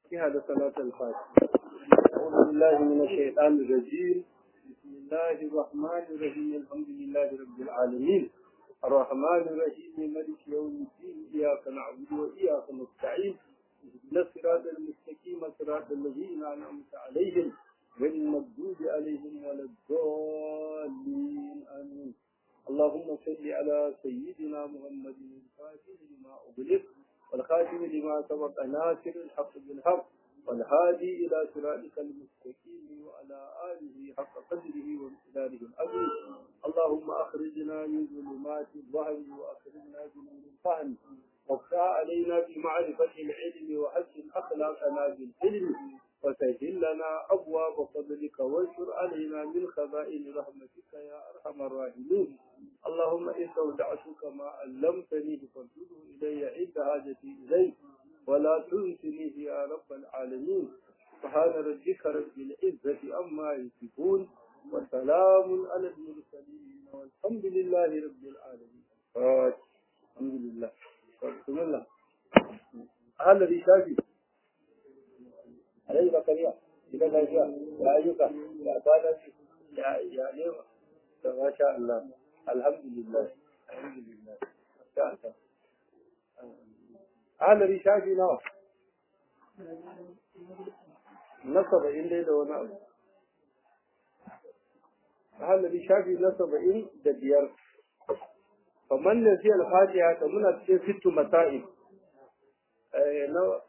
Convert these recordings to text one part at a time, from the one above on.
هذا صلاة الفاتحة أعوذ بالله من الشيطان الرجيم بسم الله الرحمن الرحيم الحمد لله رب العالمين الرحمن الرحيم مالك يوم الدين إياك نعبد وإياك نستعين اهدنا الصراط المستقيم صراط الذين أنعمت عليهم غير المغضوب عليهم ولا الضالين آمين اللهم صل على سيدنا محمد الفاتح لما أغلق والخاتم لما سبق ناصر الحق بالحق والهادي إلى صراطك المستقيم وعلى آله حق قدره وامتداره العظيم اللهم أخرجنا من ظلمات الوهم وأخرجنا بنور الفهم وافتح علينا بمعرفة العلم وحسن أخلاقنا بالعلم وسهل لنا أبواب فضلك وانشر علينا من خزائن رحمتك يا أرحم الراحمين اللهم إن استودعتك ما علمتني فارده إلي عند حاجتي إليك ولا تنسنيه يا رب العالمين سبحان ربك رب العزة عما يصفون وسلام على المرسلين والحمد لله رب العالمين الحمد لله بسم الله هذا الذي شافي عليه بكريا إذا لا شاء يا أيوك يا أبانا يا يا ليما ما شاء الله الحمد لله الحمد لله شاء الله alari shafi nawa na saba'in dai da wani abu alari shafi na saba'in da biyar kamar da sai alfatiha ta muna cikin fitu masa'i na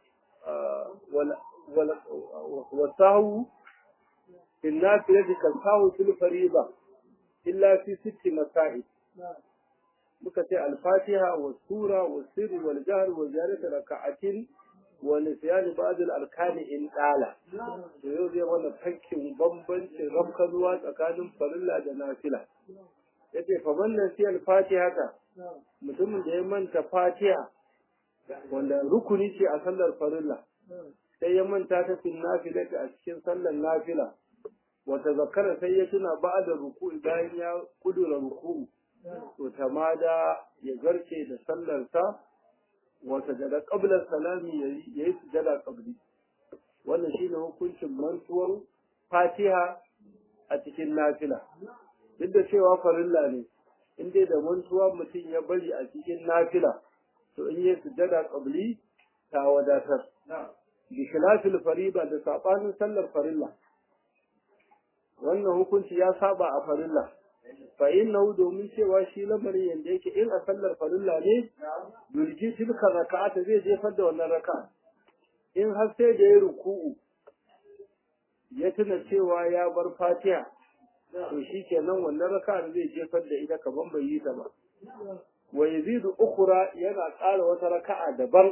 wasahu in na fiye da kalsahu fil fariba illa fi sitti masa'i muka ce alfatiha wa sura wa sirri wal jahr wa ziyaratu raka'atin wa nisyan ba'd al arkani in dala to yau zai wannan fakkin bambancin rabkanuwa tsakanin farilla da nafila yace fa man nasi al-fatiha ka mutumin da ya manta fatiha wanda rukuni ce a sallar farilla sai ya manta ta fil nafila a cikin sallar nafila wa tazakkara sai ya tuna ba'da ruku'i bayan ya kudura ruku'u to tamada ya garke da sallarsa wa sajada qabla salami yayi sujada qabli wannan shine hukuncin mantuwar Fatiha a cikin nafila duk da cewa farilla ne in dai da mantuwa mutum ya bari a cikin nafila to in yi sujada qabli ta wadatar bi khilafil fariba da sabanin sallar farilla wannan hukunci ya saba a farilla fa innahu domin cewa shi lamarin yanda yake in a sallar farilla ne dulji tilka raka'ata zai jefar da wannan raka'a in har sai da ya ruku'u ya tuna cewa ya bar fatiha to shi kenan wannan raka'a zai jefar da ita kaman bai yi ta ba wa yazidu ukhra yana ƙara wata raka'a daban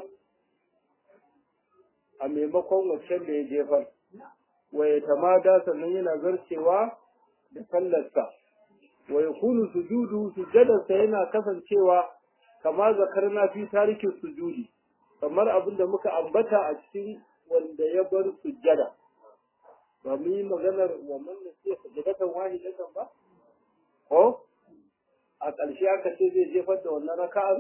a maimakon waccan da ya jefar wa ya tamada sannan yana zarcewa da sallarsa wa yakunu sujudu sujadarsa yana kasancewa kama zakarna fi tarikin sujudi kamar abin da muka ambata a cikin wanda ya bar sujjada ba mu yi maganar wa man nasiya sujadatan wahidatan ba ko a ƙarshe aka ce zai jefar da wannan raka'ar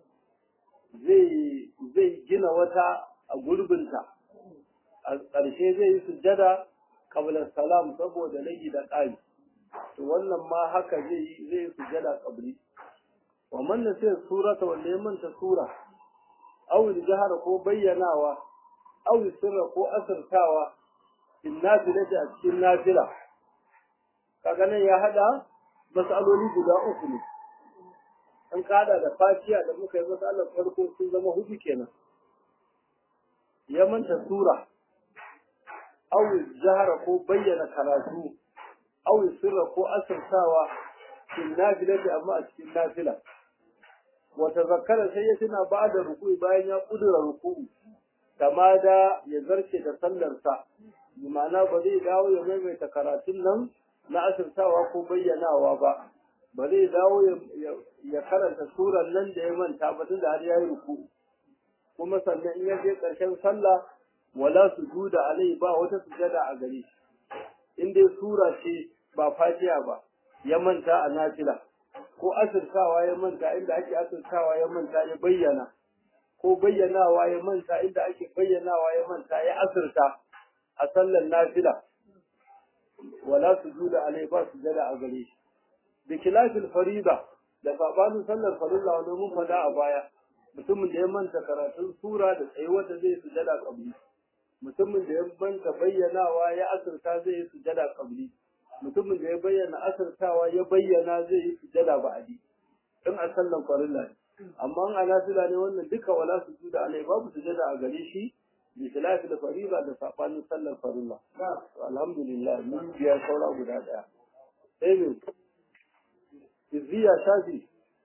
zai zai gina wata a gurbinta a ƙarshe zai yi sujjada qabla salam saboda lagi da ƙari to wannan ma haka zai yi zai yi sujada qabli wa man nasiya surata wanda ya manta sura aw jahara ko bayyanawa aw sirra ko asirtawa in nafilati a cikin nafila kaga nan ya hada masaloli guda uku ne an kada da fatiya da muka yi masalar farko sun zama hudu kenan ya manta sura aw jahara ko bayyana karatu aw sirra ko asirtawa fil nafilati amma a cikin nafila wa tazakkara sai ya tuna ba'da ruku'i bayan ya kudura ruku'u kama da ya zarce da sallarsa bi ma'ana ba zai dawo ya maimaita karatun nan na asirtawa ko bayyanawa ba ba zai dawo ya karanta suran nan da ya manta ba tun da har ya yi ruku'u kuma sannan in ya je ƙarshen sallah wala sujuda alai ba wata sujada a gare shi in dai sura ce ba fatiha ba ya manta a nafila ko asirtawa ya manta inda ake asirtawa ya manta ya bayyana ko bayyanawa ya manta inda ake bayyanawa ya manta ya asirta a sallar nafila wala sujuda alai ba sujada a gare shi bi khilafil farida da sabanin sallar farilla wanda mun fada a baya mutumin da ya manta karatun sura da tsayuwar da zai sujada kabli mutumin da ya manta bayyanawa ya asirta zai yi sujada kabli mutumin da ya bayyana asirtawa ya bayyana zai yi sujada ba'adi in a sallan farilla ne amma an nafila ne wannan duka wala sujuda alai babu sujada a gare shi bi khilafi da farila da sabanin sallar farilla alhamdulillah mun biya saura guda daya sai me izziya shafi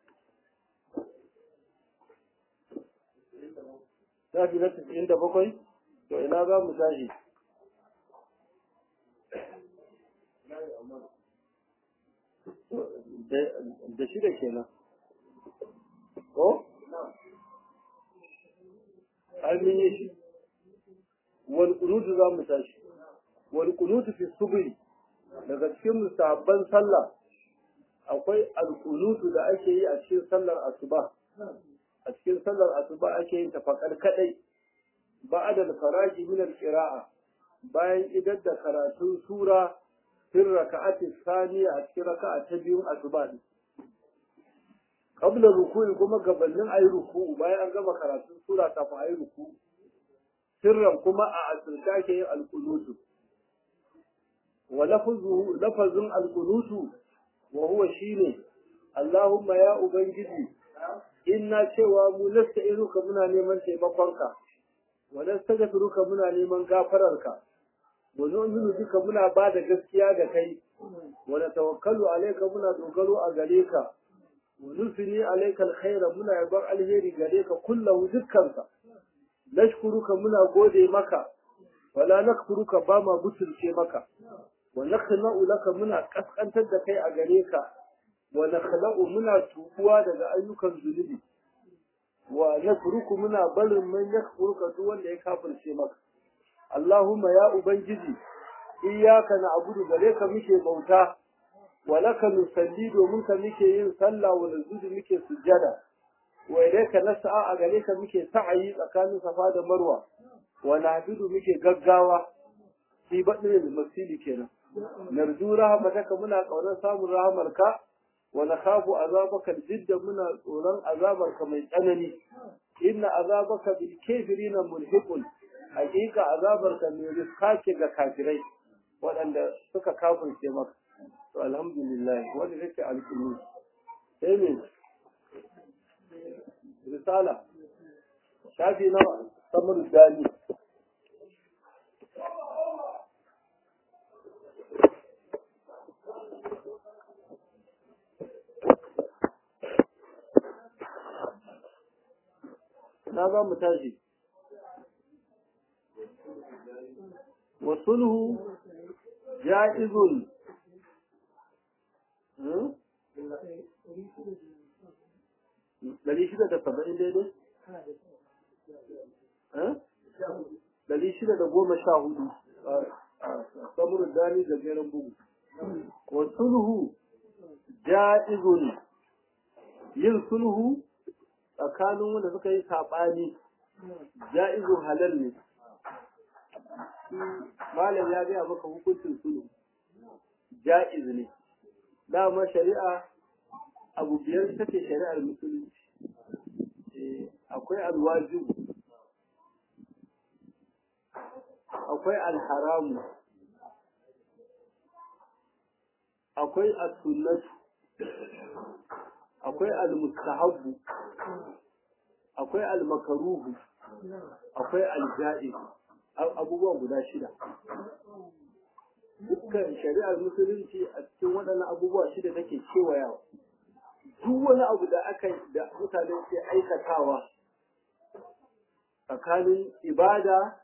shafi na tisa'in da bakwai to ina za mu tashi da shida kenan ko? ai mun yi shi wal kunutu za mu tashi wal kunutu fi subhi daga cikin musabban sallah akwai al kunutu da ake yi a cikin sallar asuba a cikin sallar asuba ake yin tafakar kadai ba'da al faraji min al qira'a bayan idar da karatun sura fil raka'ati thaniya a cikin raka'a ta biyun asuba ne qabla ruku'i kuma gabanin ayi ruku'u bayan an gama karatun sura kafin ayi ruku'u sirran kuma a asirta ke yin alkunutu wa lafazuhu lafazin alkunutu wa huwa shine Allahumma ya ubangiji inna cewa mu nasta'inuka muna neman taimakonka wa nastaghfiruka muna neman gafararka wa nu'minu bika muna ba da gaskiya da kai wa natawakkalu alayka muna dogaro a gare ka wa nusini alayka alkhaira muna yabar alheri gare ka kullahu dukkansa nashkuruka muna gode maka wala nakfuruka ba ma butulce maka wa nakhna'u laka muna kaskantar da kai a gare ka wa nakhla'u muna tubuwa daga ayyukan zunubi wa nakfuruku muna barin man yakfuruka duk wanda ya kafirce maka Allahumma ya ubangiji iyyaka na'budu gare ka muke bauta wa laka nusalli domin ka muke yin sallah wa nazudu muke sujjada wa ilayka nas'a a gare ka muke sa'ayi tsakanin safa da marwa wa nahdudu muke gaggawa fi badin masili kenan narju rahmataka muna kaunar samun rahamarka wa nakhafu azabaka jidda muna tsoron azabarka mai tsanani inna azabaka bil kafirina mulhiqun hakika azabarka mai riska ce ga kafirai waɗanda suka kafirce maka to alhamdulillah wanda take alƙulu sai me risala shafi nawa samar dani na za mu tashi wasulhu ja'izun Dari shida da saba'in daidai? Dari shida da goma sha hudu a samurin dani da jerin bugu. Wa sulhu ja'izun yin sulhu tsakanin wanda suka yi saɓani ja'izun halal ne. Malam ya gaya maka hukuncin sulhu ja'iz ne. Dama shari'a abu biyar take shari'ar musulunci akwai alwaju akwai alharamu akwai as-sunnatu akwai al-mustahabbu akwai al-makruhu akwai al-ja'iz abubuwa guda shida dukkan shari'ar musulunci a cikin waɗannan abubuwa shida take kewayawa duk wani abu da aka da mutane ke aikatawa tsakanin ibada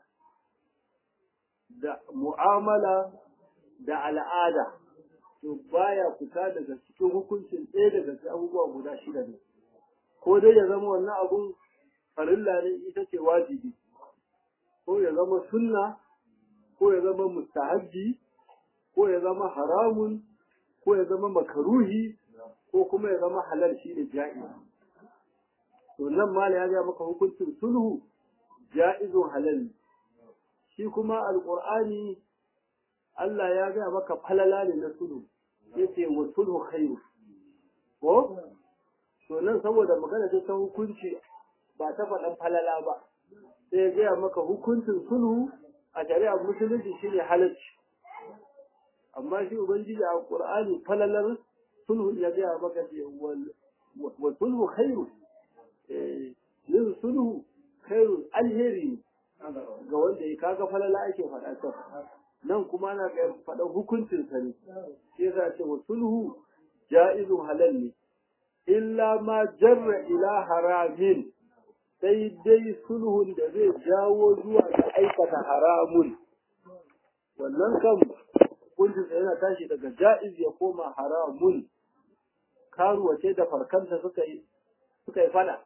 da mu'amala da al'ada to baya fita daga cikin hukuncin ɗaya daga cikin abubuwa guda shida ne ko dai ya zama wannan abun farilla ne ita ce wajibi ko ya zama sunna ko ya zama mustahabbi ko ya zama haramun ko ya zama makaruhi ko kuma ya zama halal shi ne ja'i to nan ma ya ga maka hukuncin sulhu ja'izun halal shi kuma alqur'ani Allah ya ga maka falala ne na sulhu yace wa sulhu khairu ko to nan saboda magana ce ta hukunci ba ta faɗan falala ba sai ya gaya maka hukuncin sulhu a shari'ar musulunci shine halacci amma shi ubangiji a qur'ani falalar sulhu ya gaya maka ce wa sulhu khairu yin sulhu khairu alheri ga wanda ya kaga falala ake faɗa ta nan kuma na ga faɗa hukuncin sa ne sai yasa ce wa sulhu ja'izun halal ne illa ma jarra ila haramin sai dai sulhun da zai jawo zuwa ga aikata haramun wannan kan hukuncinsa yana tashi daga ja'iz ya koma haramun karuwa ce da farkanta suka yi suka yi fada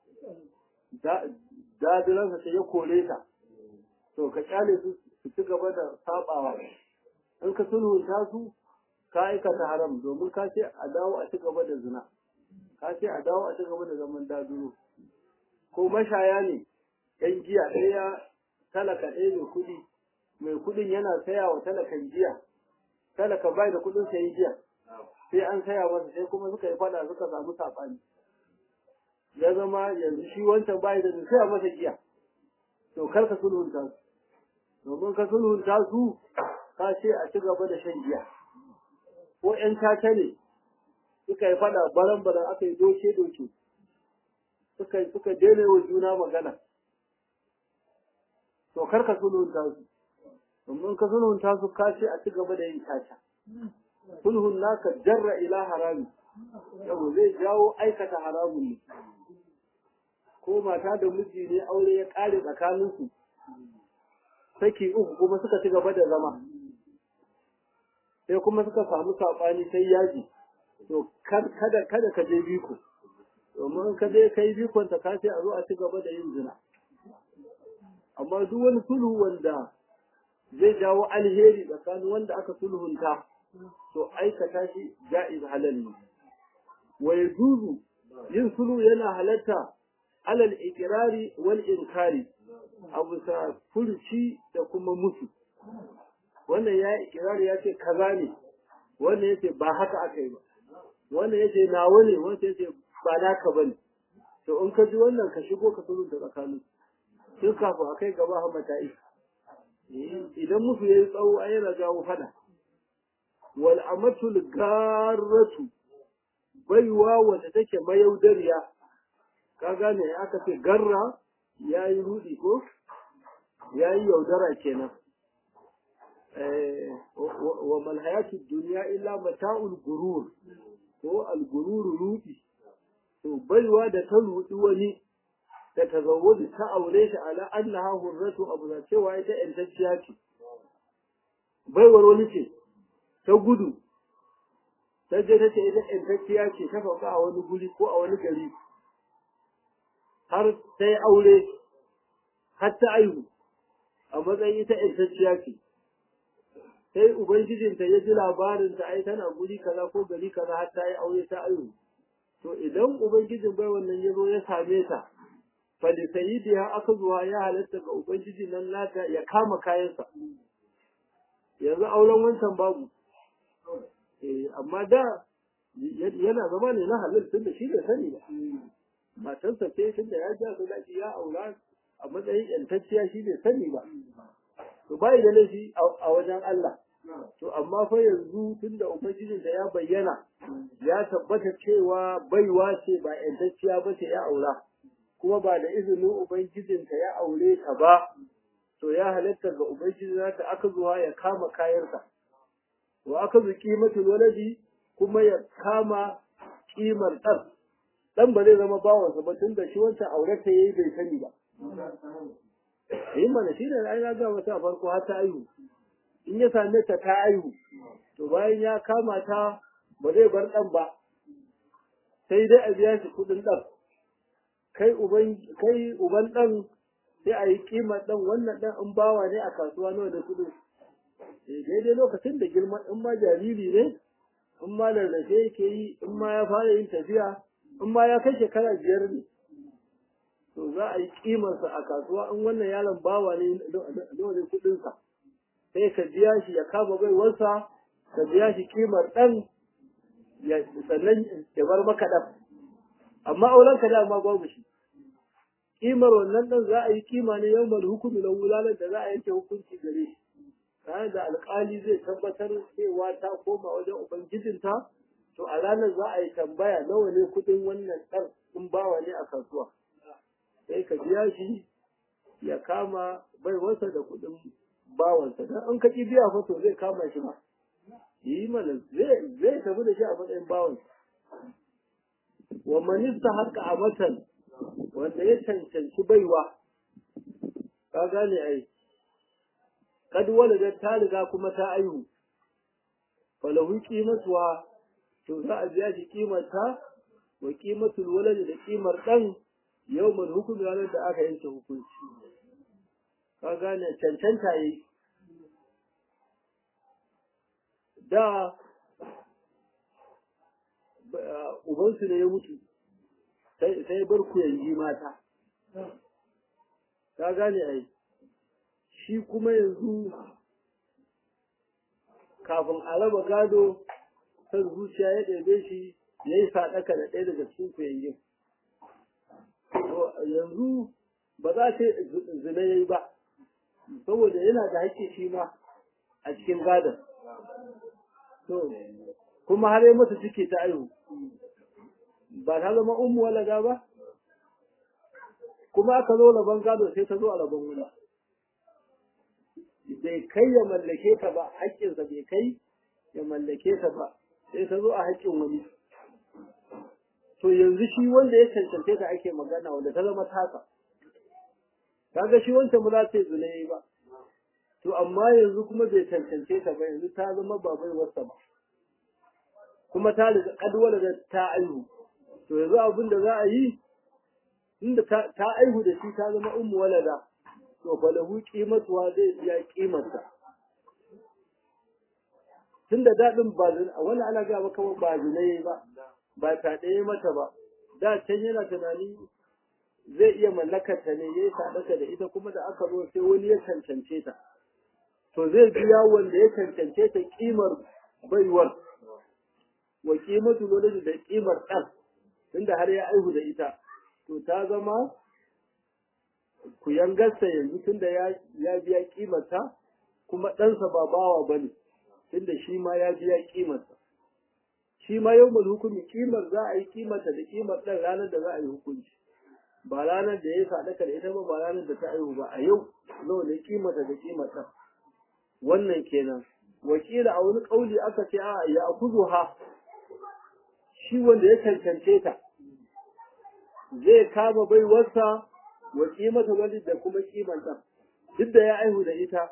dadiransa ce ya kore ta to ka kyale su su ci gaba da sabawa in ka sulhunta su ka aikata haram domin ka ce a dawo a ci gaba da zina ka ce a dawo a ci gaba da zaman daduro ko mashaya ne yan giya ɗaya talaka ɗaya mai kuɗi mai kuɗin yana saya wa talakan giya talaka bai da kuɗin sayi giya sai an saya masa sai kuma suka yi fada suka samu saɓani ya zama yanzu shi wancan bai da saya masa giya to kar ka sulhunta su domin ka sulhunta su ka ce a ci gaba da shan giya ko ƴan tata ne suka yi fada baran baran aka yi doke doke suka suka daina wa juna magana to kar ka sulhunta su domin ka sulhunta su ka ce a ci gaba da yin tata sulhun naka jarra ila harami yau zai jawo aikata haramun ne ko mata da miji ne aure ya kare tsakaninsu saki uku kuma suka ci gaba da zama sai kuma suka samu saɓani sai yaji to kada kada ka je biko domin ka je kai bikon ta kace a zo a ci gaba da yin zina amma duk wani sulhu wanda zai jawo alheri tsakanin wanda aka sulhunta to aikata shi ja'iz halal ne wa yajuzu yin sulhu yana halatta alal ikrari wal inkari abu sa furci da kuma musu wannan ya ikirari ya ce kaza ne wannan ya ce ba haka aka yi ba wannan ya ce nawa ne wannan ya ce ba naka ba ne to in ka ji wannan ka shigo ka sulhunta tsakanin tun kafin a kai gaba hamata idan musu ya yi tsawo a yana jawo fada wal amatul garratu baiwa wanda take mayaudariya ka gane aka ce garra ya yi rudi ko ya yi yaudara kenan wa malhayatu duniya illa mata'ul gurur ko al-gurur rudi to baiwa da ta rudi wani da ta zawwadi ta aure shi ala annaha hurratu abu da cewa ita yantacciya ce baiwar wani ce ta gudu ta je ta ce ita yantacciya ce ta fauka a wani guri ko a wani gari har ta yi aure har ta aihu a matsayin ita yantacciya ce sai ubangijinta ya ji labarin ta ai tana guri kaza ko gari kaza har ta yi aure ta aihu to idan ubangijin bai wannan ya zo ya same ta falisayidiha aka zuwa ya halatta ga ubangiji nan nata ya kama kayansa yanzu auren wancan babu eh amma da yana zama ne na halal tun da shi da sani ba matarsa ce tun da ya ja su daji ya aura a matsayin yantacciya shi bai sani ba to bai da laifi a wajen Allah to amma fa yanzu tun da ubangijin da ya bayyana ya tabbata cewa baiwa ce ba yantacciya ba ce ya aura kuma ba da izinin ubangijinta ya aure ta ba to ya halatta ga ubangiji ta aka zuwa ya kama kayansa wa aka zu kimatul waladi kuma ya kama kimar ɗan ɗan ba zai zama bawansa ba tun da shi wancan aure ta yayi bai sani ba yi mana shi ne ai na ga wata farko har ta aihu in ya same ta ta aihu to bayan ya kama ta ba zai bar ɗan ba sai dai a biya shi kuɗin ɗan kai uban kai uban dan sai a yi kimar dan wannan dan in bawa ne a kasuwa nawa da kudu eh daidai lokacin da girma in ma jariri ne in ma rarrafe yake yi in ma ya fara yin tafiya in ma ya kai shekara biyar ne to za a yi kimarsa a kasuwa in wannan yaron bawa ne nawa ne kuɗinsa sai ka biya shi ya kama baiwarsa ka biya shi kimar ɗan sannan ya bar maka ɗan amma auren ka dama babu shi kimar wannan ɗan za a yi kima ne yau mal hukumi na wulalar da za a yanke hukunci gare shi ranar da alƙali zai tabbatar cewa ta koma wajen ubangijinta to a ranar za a yi tambaya nawa ne kuɗin wannan ɗan in bawa ne a kasuwa sai ka biya shi ya kama baiwarsa da kuɗin bawansa dan an kaki biya fa to zai kama shi ba yi mana zai zai tafi da shi a matsayin bawansa wa manista haka a matan wanda ya cancanci baiwa ka gane ai kad walada ta riga kuma ta aihu falahu qimatuwa to za a biya shi kimarta wa qimatul walad da kimar dan yawmal hukum ranar da aka yanke hukunci ka gane cancanta yi da ubansu ne ya mutu sai bar ku yanzu mata ka gane ai shi kuma yanzu kafin a raba gado kan zuciya ya ɗebe shi ya yi saɗaka da ɗaya daga cikin kuyayyun yanzu ba za ta zina ya yi ba saboda yana da haƙƙi shi ma a cikin gadon to kuma har yi masa ciki ta aihu ba ta zama ummu walaga ba kuma aka zo rabon gado sai ta zo a rabon wula bai kai ya mallake ta ba haƙƙinsa bai kai ya mallake ta ba sai ta zo a haƙƙin wani to yanzu shi wanda ya cancance ta ake magana wanda ta zama tasa kaga shi wancan ba za ta yi zulayi ba to amma yanzu kuma bai cancance ta ba yanzu ta zama ba bai wasa ba kuma ta riga kadwala da ta aihu to yanzu abin da za a yi inda ta aihu da shi ta zama ummu walada to fa lahu qimatuha zai biya kimarsa tunda dadin ba zin wani ana ga maka ba zinai ba ba ta ɗaya mata ba da can yana tunani zai iya mallakar ta ne yayi sadaka da ita kuma da aka zo sai wani ya cancance ta to zai biya wanda ya cancance ta kimar baiwar wa kimatu lolin da kimar ɗan tunda har ya aihu da ita to ta zama ku yangarsa yanzu tunda ya ya biya kimarta kuma ɗansa ba bawa bane tunda shi ma ya biya kimarsa shi ma yau hukumi kimar za a yi kimarta da kimar ɗan ranar da za a yi hukunci ba ranar da ya sadaka da ita ba ba ranar da ta aihu ba a yau nawa ne kimarta da kimar ɗan wannan kenan wakila a wani ƙauli aka ce a ya akuzuha shi wanda ya cancance ta zai kama baiwarsa wa kimata wani da kuma kimanta duk da ya aihu da ita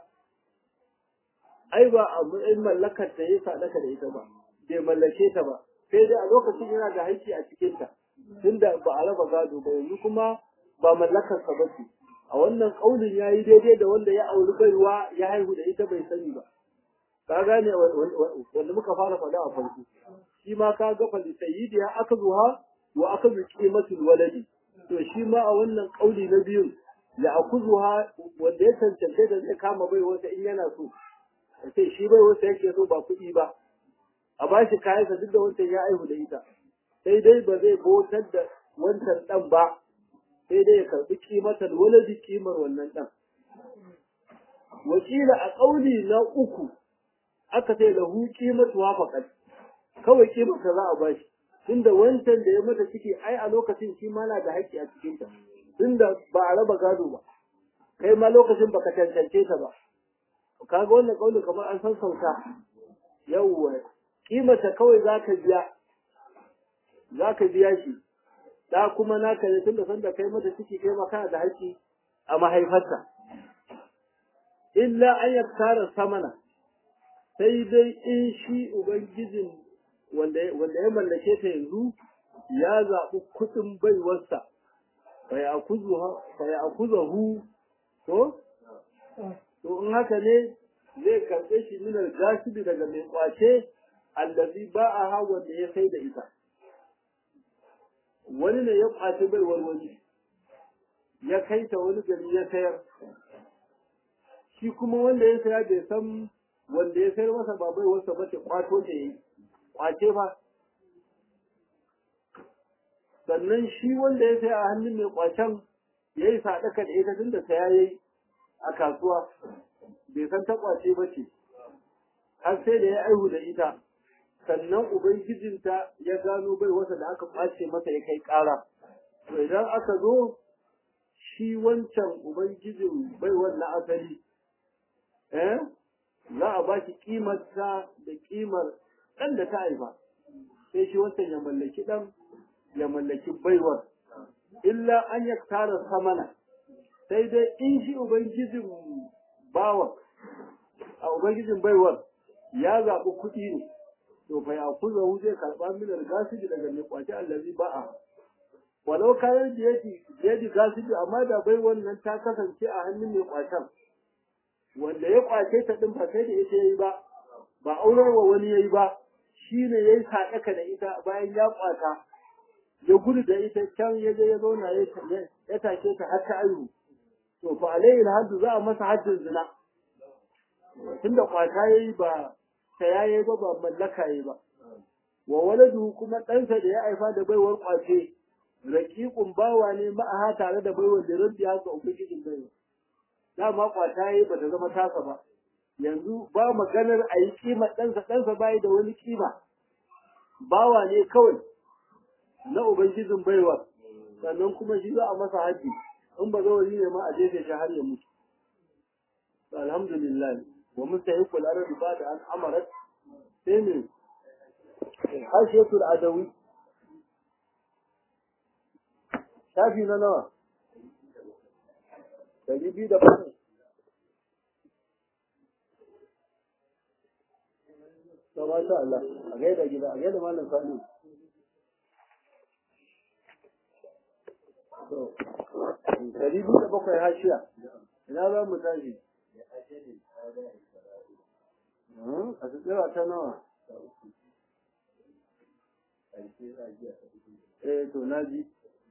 ai ba a matsayin mallakar ta ya sadaka da ita ba bai mallake ta ba sai dai a lokacin yana da haƙƙi a cikin ta tunda ba a raba gado ba yanzu kuma ba mallakar sa bace a wannan kaulin yayi daidai da wanda ya auri baiwa ya haihu da ita bai sani ba ka gane wanda muka fara faɗa a farko shi ma ka ga fali sayyidi ya aka zuha wa aka zu qimatul waladi to shi ma a wannan kauli na biyun ya akuzuha wanda ya cancance da zai kama bai wata in yana so sai shi bai wata yake so ba kuɗi ba a ba shi kayansa duk da wancan ya aihu da ita sai dai ba zai bautar da wancan ɗan ba sai dai ya karɓi kimatar waladi kimar wannan ɗan wakila a ƙauli na uku aka ce lahu kimatu wafaqat kawai kimarsa za a bashi tunda wancan da ya mata ciki ai a lokacin shi ma na da haƙƙi a cikin ta tunda ba a raba gado ba kai ma lokacin baka cancance ta ba kaga wannan kauli kamar an san sauta yawwa kimata kawai zaka biya zaka biya shi da kuma naka ne tunda sanda kai mata ciki kai ma kana da haƙƙi a mahaifarta illa an yaktara samana sai dai in shi ubangijin wanda ya mallake ta yanzu ya zaɓi kuɗin baiwarsa bai akuza hu to to in haka ne zai karɓe shi minar gasibi daga mai kwace allazi ba a ha wanda ya sai da ita wani ne ya kwace baiwar wani ya kai ta wani gari ya sayar shi kuma wanda ya saya bai san wanda ya sayar masa ba bai wasa ba ce kwato ta yi kwace fa sannan shi wanda ya saya a hannun mai kwacen ya yi sadaka da ita tunda saya yayi a kasuwa bai san ta kwace ba ce har sai da ya aihu da ita sannan ubangijinta ya gano bai wasa da aka kwace masa ya kai ƙara to idan aka zo shi wancan ubangijin baiwar na asali eh za a ba shi kimarsa da kimar ɗan da ta haifa sai shi wancan ya mallaki ɗan ya mallaki baiwar illa an ya tara samana sai dai in shi ubangijin bawa a ubangijin baiwar ya zaɓi kuɗi ne to fa ya kuza zai karɓa minar gasibi daga mai kwace allazi ba'a walau kayan da yaji gasibi amma da bai wannan ta kasance a hannun mai kwacen wanda ya kwace ta din ba sai da ita yayi ba ba aurarwa wani yayi ba shine yayi sadaka da ita bayan ya kwata ya gudu da ita can ya je ya zauna ya take ta har ta ayu to fa alayhi haddu za a masa haddin zina tunda kwata yayi ba ta yayi ba ba mallaka yayi ba wa waladu kuma ɗansa da ya haifa da baiwar kwace raƙiƙun bawa ne ma'aha tare da baiwar da rabbi haka ubangijin baiwa dama kwata yayi ba ta zama tasa ba yanzu ba maganar a yi kima ɗansa ɗansa bayi da wani kima bawa ne kawai na ubangijin baiwa sannan kuma shi za a masa haji in ba zawari ne ma a jefe shi har ya mutu alhamdulillah wa mustahiqul arabi ba da an amarat sai ne hashiyatul adawi shafi na nawa ɗari biyu da bakwai to masha Allah a gaida gida a gaida malam sani to ɗari biyu da bakwai hashiya ina za mu tashi a tsira ta nawa eh to na ji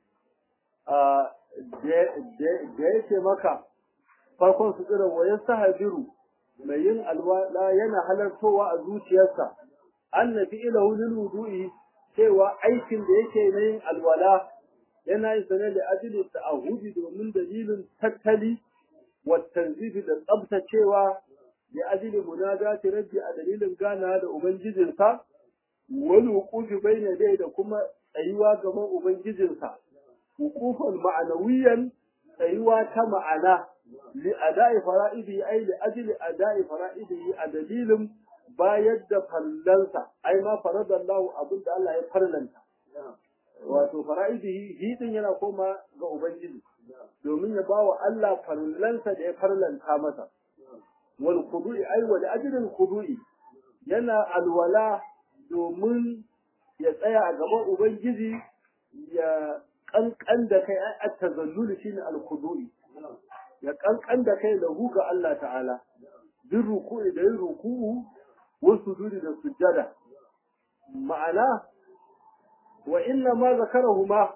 da yake maka farkon su tsira wa yasta habiru mai yin alwala yana halartowa a zuciyarsa an na fi ilahu lil wudu'i cewa aikin da yake na yin alwala yana yin sane da ajili ta'ahudi domin dalilin tattali wa tanzifi da tsabtacewa da ajili munadati rabbi a dalilin gana da ubangijinsa wani wuqufi bayna dai da kuma tsayuwa gaban ubangijinsa wuqufan ma'anawiyan tsayuwa ta ma'ana li ada'i fara'idi ai li ajli ada'i fara'idi a dalilin bayar da fallansa ai ma faradallahu abin da Allah ya farlanta wato fara'idi hidin yana koma ga ubangiji domin ya bawa Allah fallansa da ya farlanta masa wal khudu'i ai wa li ajli khudu'i yana alwala domin ya tsaya a gaban ubangiji ya kankan da kai a tazalluli shine al-khudu'i ya kankan da kai lahu ga Allah ta'ala bin ruku'i da yin ruku'u wa sujudi da sujjada ma'ana wa inna ma zakarahuma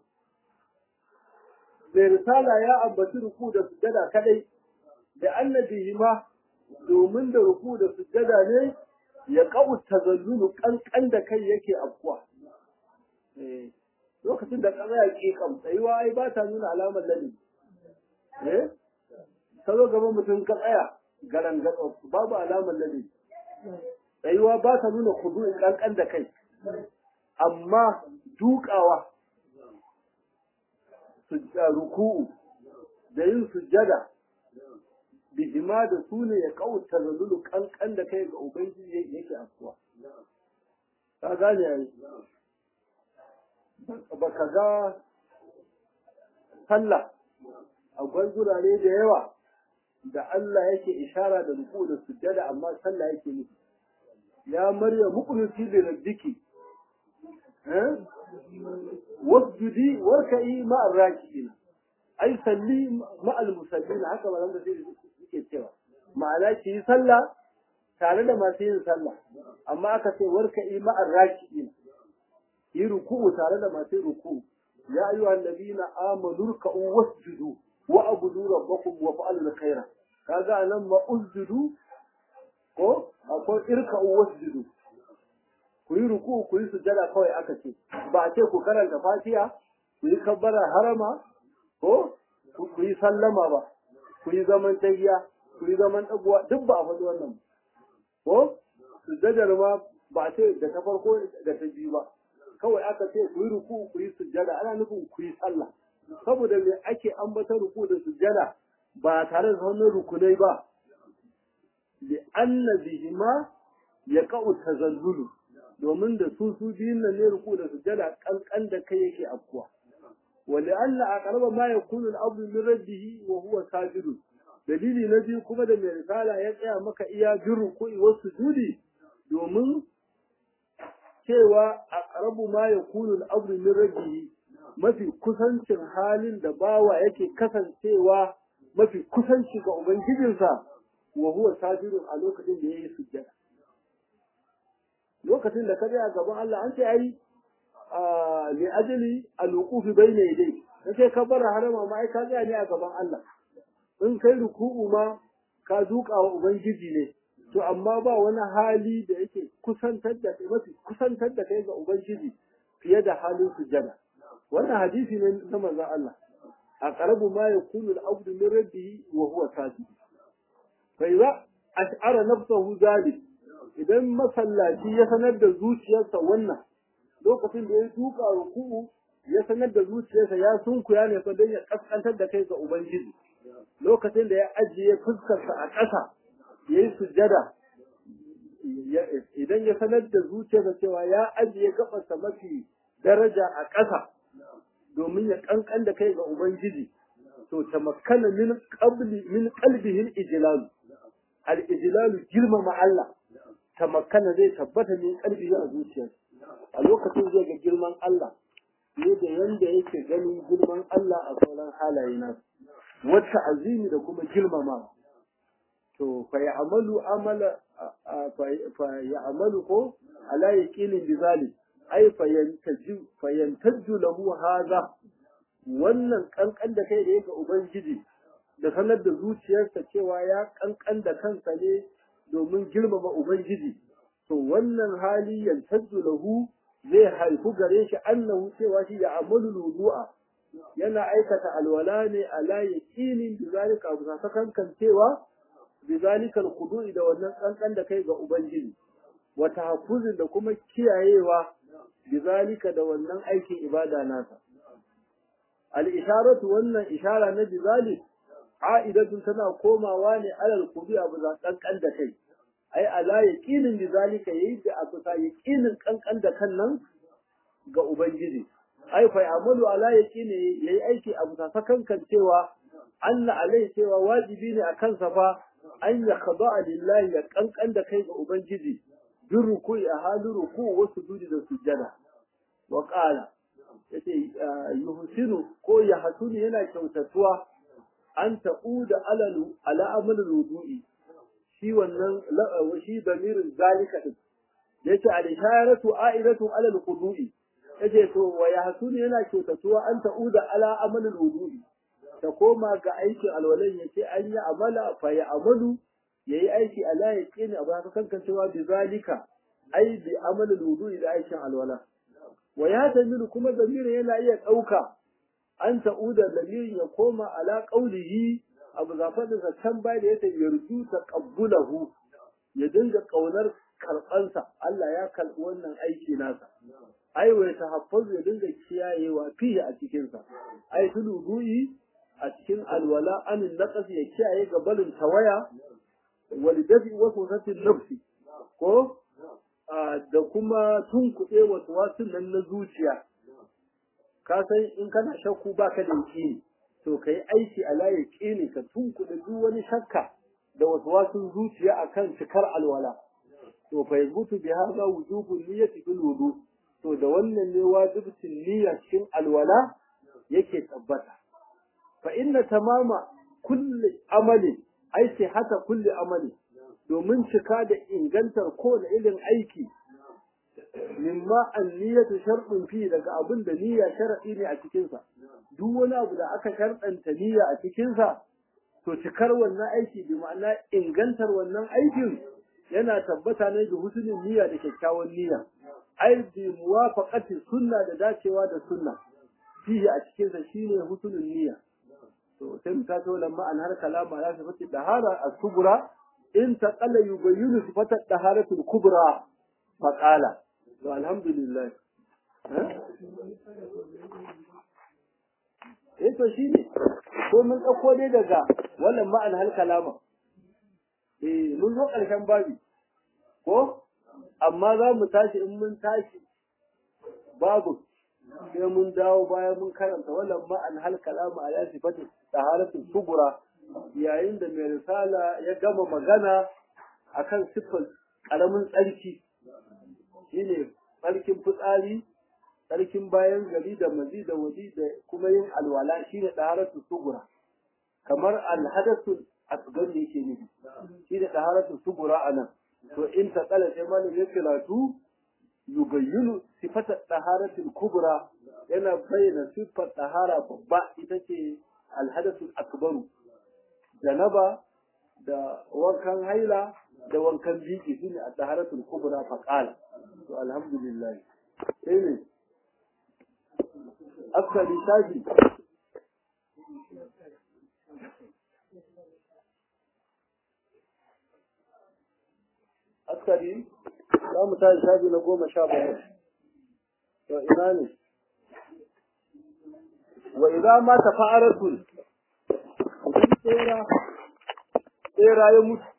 bai risala ya ambaci ruku da sujjada kadai da annabihima domin da ruku da sujjada ne ya kawo tazallulu kankan da kai yake afkuwa lokacin da kaza ya ke kam tsayuwa ai ba ta nuna alamar ladi eh ka zo gaban mutum ka tsaya garan gatsa babu alamar ladi tsayuwa ba ta nuna kudurin kankan da kai amma dukawa ruku'u da yin sujjada bihima da su ne ya kawo tazallulu kankan da kai ga ubangiji yake afkuwa ka gane yayi ba ka ga sallah a gurare da yawa da Allah yake ishara da ruku da sujjada amma sallah yake nufi ya marya muqnuti li rabbiki eh wasjudi warka'i ma'ar raki'in ai salli ma'al musallin haka ba da sai suke cewa ma'ana ki yi sallah tare da masu yin sallah amma aka ce warka'i ma'ar raki'in yi ruku'u tare da masu ruku'u ya ayyuha allazina amanu ruk'u wasjudu wa abudu rabbakum wa fa'alu khaira kaga anan ma usjudu ko akwai irka'u wasjudu ku yi ruku ku yi sujada kawai aka ce ba a ce ku karanta fatiha ku yi kabbara harama ko ku yi sallama ba ku yi zaman tahiya ku yi zaman ɗaguwa duk ba a faɗi wannan ko sujjadar ma ba a ce da ta farko da ta biyu ba kawai aka ce ku yi ruku ku yi sujjada ana nufin ku yi sallah saboda me ake ambata ruku da sujjada ba tare da wannan rukunai ba li anna bihima yaqa'u tazallulu domin da su su biyun nan ne ruku da sujjada kankan da kai yake afkuwa wa li anna aqraba ma yakunu al-abdu min rabbihi wa huwa sajidun dalili na biyu kuma da mai risala ya tsaya maka iya bin ruku'i wasu sujudi domin cewa a ƙarabu ma ya kunu al'abdu min rabbihi mafi kusancin halin da bawa yake kasancewa mafi kusanci ga ubangijinsa wa huwa sajidun a lokacin da yayi sujjada lokacin da ka tsaya gaban Allah an ce ai li ajli al-wuquf bayna yadayhi kace ka bar harama ma ai ka tsaya ne a gaban Allah in kai ruku'u ma ka duka wa ubangiji ne to amma ba wani hali da yake kusantar da mafi kusantar da kai ga ubangiji fiye da halin sujada wannan hadisi ne na manzon Allah a qarabu ma yakunu al-abdu min rabbihi wa huwa sajid fa idza ash'ara nafsahu zalik idan masallaci ya sanar da zuciyarsa wannan lokacin da ya duka ruku'u ya sanar da zuciyarsa ya sunkuya ne fa don ya kaskantar da kai ga ubangiji lokacin da ya ajiye fuskarsa a ƙasa ya yi sujjada idan ya sanar da zuciyarsa cewa ya ajiye gabarsa mafi daraja a ƙasa domin ya ƙanƙan da kai ga Ubangiji to ta makana min qabli min qalbihi al-ijlal al-ijlal girmama Allah ta makana zai tabbata min qalbihi a zuciyarsa a lokacin zai ga girman Allah ne da yanda yake ganin girman Allah a sauran halaye nasu wata azimi da kuma girmama to fa ya'malu amala fa ya'malu ko ala yaqinin bizali ai fa yantaju fa yantaju lahu hadha wannan kankan da kai da yake ubangiji da sanar da zuciyarsa cewa ya kankan da kansa ne domin girmama ubangiji to wannan hali yantaju lahu zai haifu gare shi annahu cewa shi ya amalu wudu'a yana aikata alwala ne ala yaqinin bizalika abu sakankan cewa bizalika alqudu'i da wannan kankan da kai ga ubangiji wa tahaffuzin da kuma kiyayewa bizalika da wannan aikin ibada nasa al isharatu wannan ishara na bizalik a'idatun tana komawa ne alal qudu'i abu kankan da kai ai ala yaqinin bizalika yayi da abu sa yaqinin kankan da kan nan ga ubangiji ai fa ya'malu ala yaqini yayi aiki abu ta sakankan cewa anna alai cewa wajibi ne akan sa fa an ya khada'a lillahi ya kankan da kai ga ubangiji bin ruku'i a halin ruku'u wa sujudi da sujjada wa qala yace yuhsinu ko ya hasuni yana kyautatuwa an ta'uda alalu ala amal wudu'i shi wannan shi damirin zalika din yace al-isharatu a'idatu ala al-qudu'i yace to wa yahsunu yana kyautatuwa an ta'uda ala amalul wudu'i ta koma ga aikin alwalan yace an yi amala fa ya amalu yayi aiki ala yaqini abu haka kankan cewa bi zalika ai bi amalul wudu'i da aikin alwala wa ya tamilu kuma damirin yana iya dauka an ta'uda damirin ya koma ala qaulihi abu zafadin sa can bai da yace yarju taqabbulahu ya dinga kaunar karbansa Allah ya karbi wannan aiki nasa ai wai tahaffuzu ya dinga kiyayewa fiye a cikin sa ai tuludu'i a cikin alwala anin naqas ya kiyaye ga balin tawaya wal dafi wa sunatin nafsi ko da kuma tunkuɗe wasu wasu nan na zuciya ka san in kana shakku baka da yaƙini to kai aiki ala yaƙini ka tunkuɗe duk wani shakka da wasu wasu zuciya akan cikar alwala to fa yazbutu bi hadha wujubun niyyati bil wudu to da wannan ne wajibcin niyya cikin alwala yake tabbata fa inna tamama kulli amali ai sai hata kulli amali domin cika da ingantar kowane irin aiki mimma an-niyyatu shartun fi daga abin da niyya sharadi ne a cikin sa duk wani abu da aka sharɗanta niyya a cikin sa to cikar wannan aiki bi ma'ana ingantar wannan aikin yana tabbata ne da husnul niyya da kyakkyawan niyya ai bi muwafaqati sunna da dacewa da sunna fihi a cikin sa shine husnul niyya to sai mu tato lamma an har kalama ya sifati dahara as-subra in taqalla yubayyinu sifata daharatul kubra faqala to alhamdulillah eh to shine ko mun dauko dai daga wannan ma'an hal kalama eh mun zo karshen babi ko amma za mu tashi in mun tashi babu sai mun dawo bayan mun karanta wannan ma'an hal kalama ala sifati taharatul kubra yayin da mai risala ya gama magana akan siffar karamin tsarki shine tsarkin fitsari tsarkin bayan gari da mazi da waji da kuma yin alwala shine taharatul kubra kamar alhadathul asgar yake nufi shine taharatul kubra anan to in ta kala sai malam ya karatu yubayyinu sifata taharatul kubra yana bayyana sifar tahara babba ita ce alhadathul akbaru janaba da wankan haila da wankan biki shine at-taharatul kubra fa qala to alhamdulillah sai ne askari shafi askari za mu tashi shafi na goma sha bakwai to ina ne wa idza ma tafa'aratul idan tsera tsera ya mutu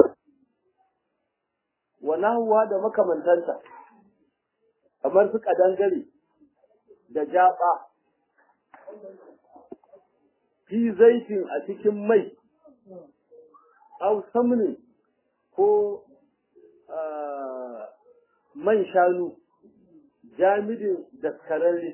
wa nahwa da makamantanta kamar su kadangare da jaba fi zaitin a cikin mai au samni ko man shanu jamidin daskararre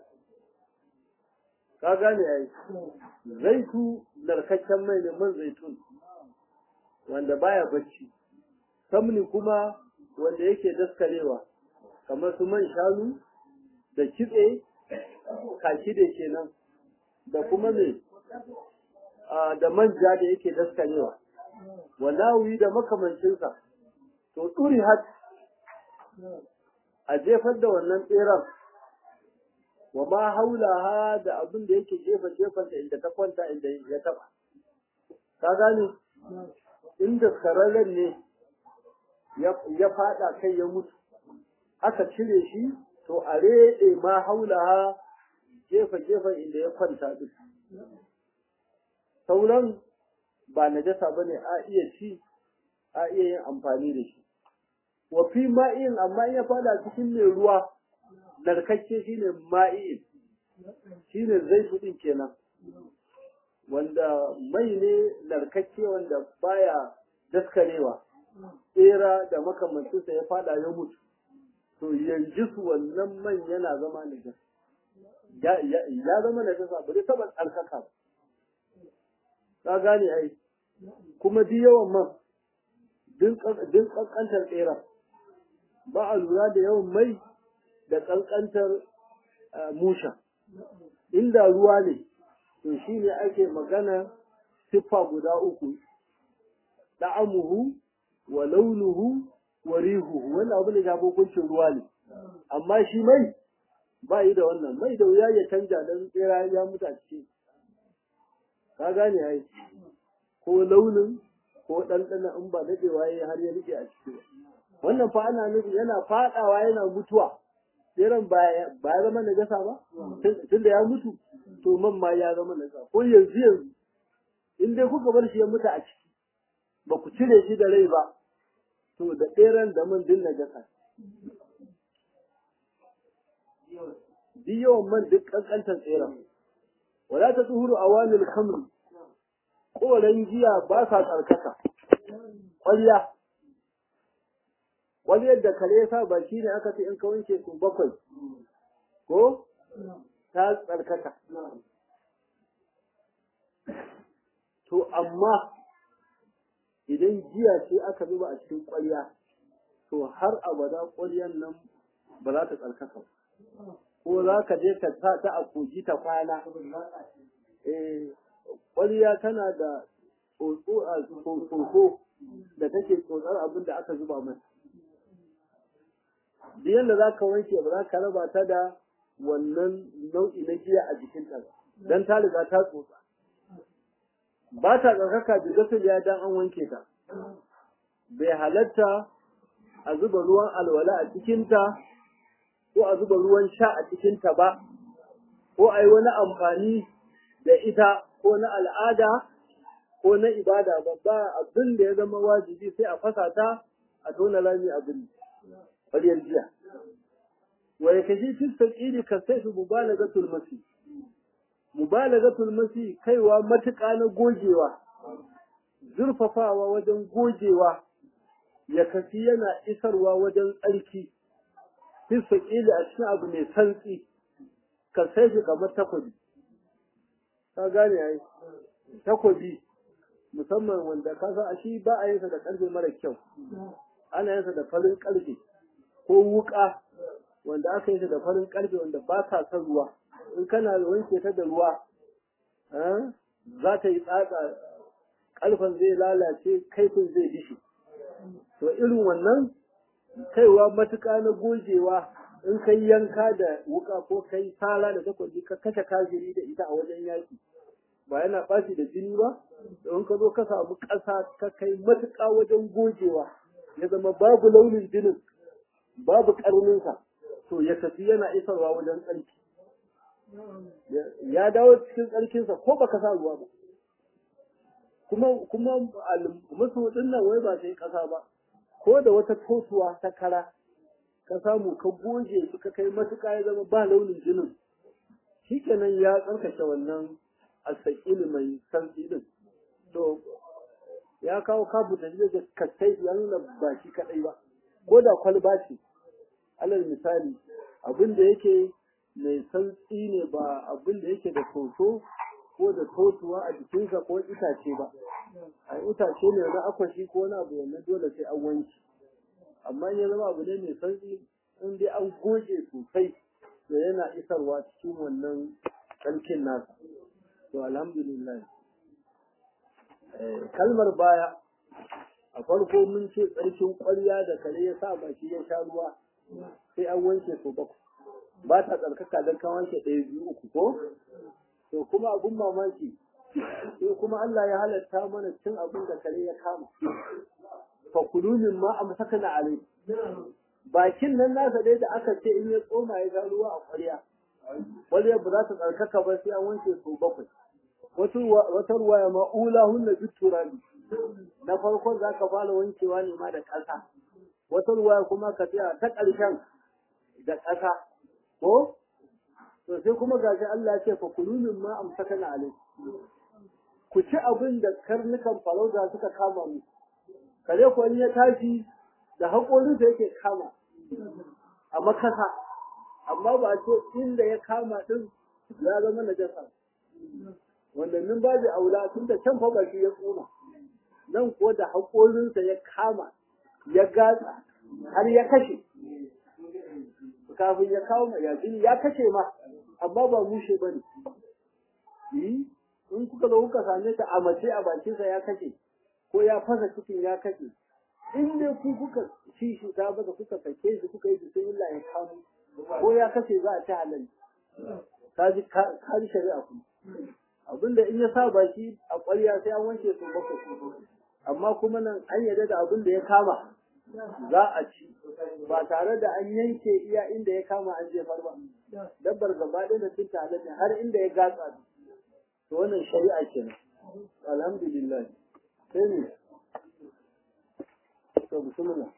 ka gane yayi zaitu narkakken mai ne man zaitun wanda baya bacci samni kuma wanda yake daskarewa kamar su man shanu da kitse kaki da kenan da kuma me da manja da yake daskarewa walawi da makamancinsa to turi hat a jefar da wannan tseren wa ma haulaha da abin da yake jefa jefanta inda ta kwanta inda ya taba ka gane inda kararren ne ya fada kai ya mutu aka cire shi to a reɗe ma haulaha jefa jefa inda ya kwanta duk sauran ba najasa bane a iya ci a iya yin amfani da shi wa fi ma'in amma in ya fada cikin mai ruwa narkakke shine ma'in shine zai din kenan wanda mai ne narkakke wanda baya daskarewa tsera da makamancinsa ya fada ya mutu to yanzu su wannan man yana zama najas ya zama najasa ba zai taba tsarkaka ba ka gane ai kuma duk yawan man duk kankantar tsera ba a lura da yawan mai da kankantar musha inda ruwa ne to shi ne ake magana siffa guda uku da'amuhu wa launuhu wa rihuhu wannan abu da shafi hukuncin ruwa ne amma shi mai ba yi da wannan mai da wuya ya canja don tsera ya mutu a ciki ka gane ai ko launin ko ɗanɗana in ba daɗewa ya har ya rike a ciki ba wannan fa ana nufi yana faɗawa yana mutuwa tseren ba ya zama najasa ba tun da ya mutu to man ma ya zama najasa ko yanzu yanzu in dai kuka bar shi ya mutu a ciki ba ku cire shi da rai ba to da tseren da man din najasa duk yawan man duk kankantar tseren wala ta tsuhuru a wani kamri koren giya ba sa tsarkaka ƙwarya wani yadda kare ya sa baki ne aka ce in ka wanke su bakwai ko ta tsarkaka to amma idan giya ce aka zuba a cikin ƙwarya to har abada ƙwaryan nan ba za ta tsarkaka ko za ka je ka sa ta a kogi ta kwana eh ƙwarya tana da tsotso a tsotso da take tsotsar abin da aka zuba mata duk yadda za ka wanke ba za ka raba ta da wannan nau'i na giya a jikinta ba don ta riga ta tsotsa ba ta tsarkaka bi gasar ya dan an wanke ta bai halatta a zuba ruwan alwala a cikinta ko a zuba ruwan sha a cikinta ba ko a yi wani amfani da ita ko na al'ada ko na ibada ba ba abin da ya zama wajibi sai a fasa ta a tona rami abin ƙwaryar jiya wa ya kashi fi saƙiri ka sai su mubalagatul masi mubalagatul masi kaiwa matuƙa na gogewa zurfafawa wajen gogewa ya kafi yana isarwa wajen tsarki fi saƙili a cikin abu mai santsi ka sai shi kamar takobi ka gane ai takobi musamman wanda ka san a shi ba a yinsa da ƙarfe mara kyau ana yinsa da farin ƙarfe ko wuƙa wanda aka yi ta da farin ƙarfe wanda ba ka son ruwa in kana wanke ta da ruwa za ta yi tsatsa ƙarfen zai lalace kaifin zai dishi to irin wannan kaiwa matuƙa na gogewa in kai yanka da wuƙa ko kai sala da takwabi ka kashe kafiri da ita a wajen yaƙi ba yana ɓaci da jini ba don ka zo ka samu ƙasa ka kai matuƙa wajen gogewa ya zama babu launin jinin babu ƙarninsa to ya tafi yana isarwa wajen tsarki ya dawo cikin tsarkinsa ko baka sa ruwa ba kuma kuma musu nan wai ba sai ƙasa ba ko da wata totuwa ta kara ka samu ka goge shi ka kai matuƙa ya zama ba launin jinin shikenan ya tsarkake wannan asakili mai santsi din to ya kawo kabu da zai kasai ya nuna ba shi kadai ba ko da kwalba ce alal misali abin da yake mai santsi ne ba abin da yake da soso ko da totuwa a jikinsa ko itace ba a itace ne na akwashi ko na abu wannan dole sai an wanki amma ya zama abu ne mai santsi in dai an goge sosai to yana isarwa cikin wannan tsarkin nasa to alhamdulillah kalmar baya a farko mun ce tsarkin ƙwarya da kare ya sa baki ya sha ruwa sai an wanke su bakwai ba ta tsarkaka don kan wanke ɗaya biyu uku ko to kuma abun mamaki sai kuma Allah ya halatta mana cin abin da kare ya kama fa kulumin ma a masakana alai bakin nan nasa dai da aka ce in ya tsoma ya ga ruwa a ƙwarya ƙwarya ba za ta tsarkaka ba sai an wanke su bakwai wata ruwaya ma'ula hunna bit turabi na farkon za ka fara wankewa ne ma da ƙasa wata ruwaya kuma ka tsaya ta ƙarshen da ƙasa ko to sai kuma gashi Allah ya ce fa kulumin ma amsakana alai ku ci abin da karnukan farauta suka kama mu kare ko in ya tashi da haƙorinsa yake kama a makasa amma ba ce inda ya kama din ya zama najasa wanda nan babu aula tun da can fa ba shi ya tsoma nan kuwa da haƙorinsa ya kama ya gatsa har ya kashe kafin ya kawo mai yaƙini ya kashe ma amma ba mushe ba ne in kuka zo kuka same ta a mace a bakinsa ya kashe ko ya fasa cikin ya kashe in dai ku kuka ci shi ta baka kuka sake shi kuka yi bismillah ya kamo ko ya kashe za a ci halal kaji kaji shari'a kuma abinda in ya sa baki a ƙwarya sai an wanke su bakwai amma kuma nan an yarda da abin da ya kama za a ci ba tare da an yanke iya inda ya kama an jefar ba dabbar gaba ɗaya da cin halal ne har inda ya gatsa to wannan shari'a kenan alhamdulillah sai ne to bismillah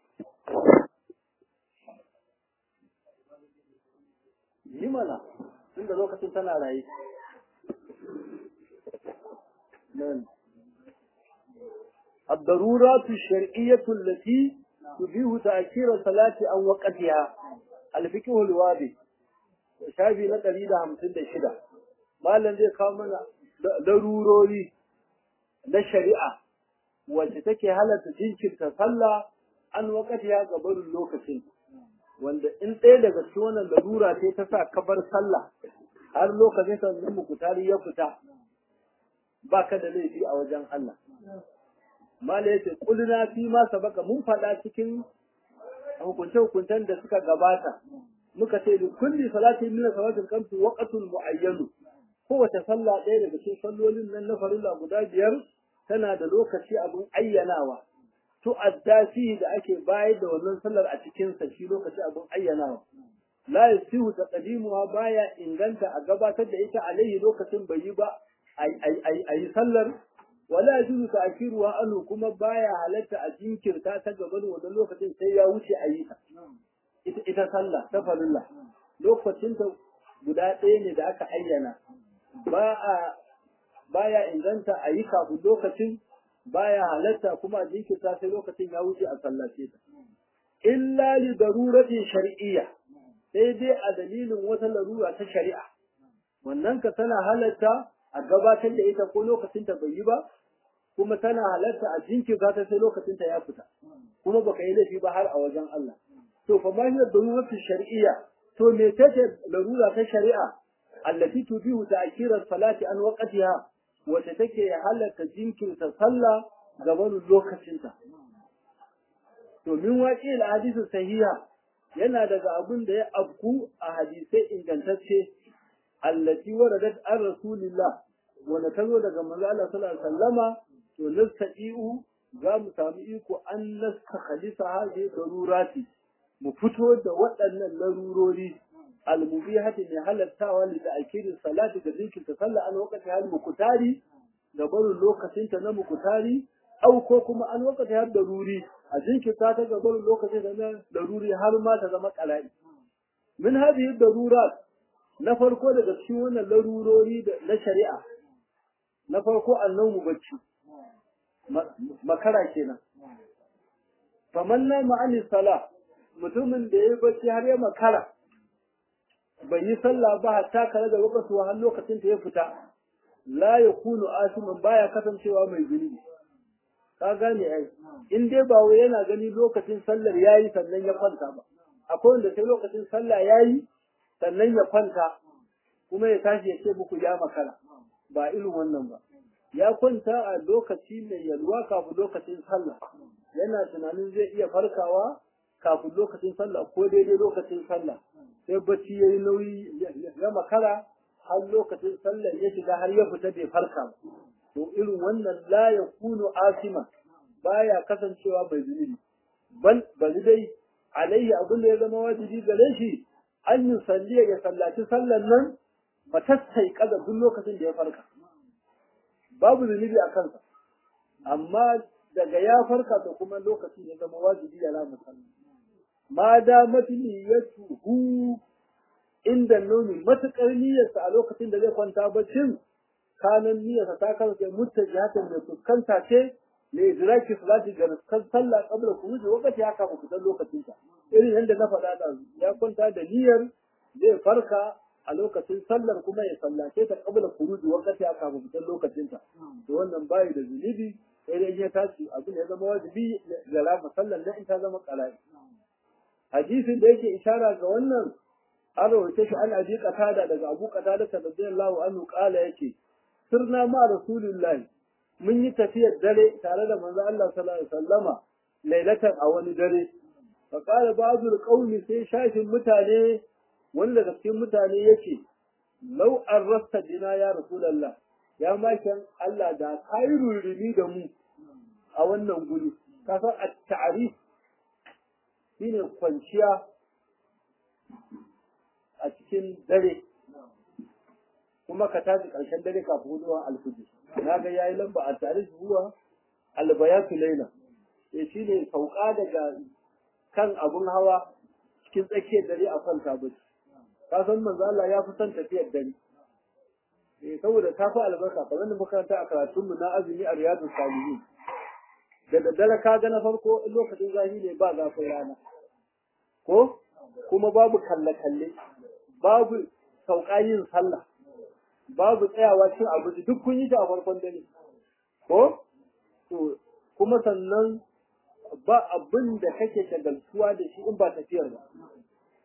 yi mana inda lokacin tana raye nan الضرورات الشرعية التي تبيه تأخير الصلاة عن وقتها الفقه الواضح شافي na ɗari da hamsin da shida malam zai kawo mana larurori na shari'a wacce take halatta jinkirta sallah an wakati ya gabarin lokacin wanda in ɗaya daga cikin wannan larura ce ta sa kabar sallah har lokacin sa zan muku tari ya fita ba ka da laifi a wajen Allah mala yace kulna fi ma sabaka mun faɗa cikin hukunce hukuntan da suka gabata muka ce li kulli salati min salatil khamsi waqtun muayyan kowace sallah ɗaya daga cikin sallolin nan na farilla guda biyar tana da lokaci abin ayyanawa tu'adda fihi da ake bayar da wannan sallar a cikin sa shi lokaci abin ayyanawa la yasihu taqdimuha baya inganta a gabatar da ita alaihi lokacin bai yi ba ayi sallar wala yajuzu ta'khiruha anhu kuma baya halatta a jinkirta ta gaban wannan lokacin sai ya wuce ayi ta ita ita sallah ta farilla lokacin ta guda ɗaya ne da aka ayyana ba a baya inganta a yi kafin lokacin baya halatta kuma a jinkirta sai lokacin ya wuce a sallace ta illa li daruratin shar'iyya sai dai a dalilin wata larura ta shari'a wannan ka tana halatta a gabatar da ita ko lokacin ta bai yi ba kuma tana halatta a jinkirta ta sai lokacin ta ya fita kuma baka yi laifi ba har a wajen Allah to fa ma hiya daruratin shar'iyya to me tace larura ta shari'a allati tubihu ta'khira salati an waqtiha wacce take halatta jinkirta sallah gaban lokacinta. To min waƙi hadisin sahiha yana daga abin da ya afku a hadisai ingantacce allati waradat an rasulillah wanda ta zo daga manzo Allah sallallahu alaihi wasallama to nastai'u za mu samu iko an nasta khalisa hadhihi darurati mu fito da waɗannan larurori almubihati mai halattawa li ta'kirin salati da zikin sallah an wakati hal mukutari da barin lokacin ta na mukutari au ko kuma an wakati har daruri a jinkirta ta ga barin lokacin da na daruri har ma ta zama qalai min hadhihi darurat na farko daga cikin wannan larurori na shari'a na farko annabu bacci makara kenan famanna ma'ani sala mutumin da ya bacci har ya makara bai yi sallah ba hatta kare da lokaci har lokacin ta ya fita la yakunu asiman baya kasancewa mai zunubi ka gane ai in dai ba wai yana gani lokacin sallar yayi sannan ya kwanta ba akwai wanda sai lokacin sallah yayi sannan ya kwanta kuma ya tashi ya ce muku ya makara ba irin wannan ba ya kwanta a lokaci mai yalwa kafin lokacin sallah yana tunanin zai iya farkawa kafin lokacin sallah ko daidai lokacin sallah sai bacci yayi nauyi ya makara har lokacin sallar ya shiga har ya fita bai farka ba to irin wannan la yakunu asima baya kasancewa bai zunubi bal bali dai alaihi abin da ya zama wajibi gare shi an yi salliya ya sallaci sallar nan matattai kaza duk lokacin da ya farka babu zunubi a kansa amma daga ya farka to kuma lokacin ya zama wajibi ya rama sallah ma da matiliyatuhu inda nomi matukar niyyarsa a lokacin da zai kwanta baccin kanan niyyarsa ta kasance mutajihatan mai fuskanta ce ne idraki salati ga kan sallah qabla khuruji wakati haka ba kusan lokacin ta irin yadda na faɗa da ya kwanta da niyyar zai farka a lokacin sallar kuma ya sallace ta qabla khuruji wakati haka ba kusan lokacin ta to wannan bayi da zunubi sai dai ya tashi abin ya zama wajibi ga rama sallar nan in ta zama qalai hadisin da yake ishara ga wannan an rawaita shi an abi qatada daga abu qatada radiyallahu anhu qala yake sirna ma rasulullahi mun yi tafiyar dare tare da manzo Allah sallallahu alaihi wasallama lailatan a wani dare fa qala ba'dul qawmi sai shashin mutane wani daga cikin mutane yake law arrasta bina ya rasulullah ya makin Allah da kai rurumi da mu a wannan guri ka san at-ta'rif shine kwanciya a cikin dare kuma ka tashi ƙarshen dare kafin huduwa alfujir na ga yayi lamba a tare zuwa albayatu laila eh shine sauka daga kan abun hawa cikin tsakiyar dare a kwanta bacci ka san manzo Allah ya fi son tafiyar dare eh saboda ta fi albarka kamar da makaranta a karatun mu na azumi a riyadu salihin da daddare ka ga na farko lokacin zafi ne ba zafin rana ko kuma babu kalle-kalle babu sauka yin sallah babu tsayawa cin abinci duk kun yi ta a farkon dare ko to kuma sannan ba abin da kake shagaltuwa da shi in ba tafiyar ba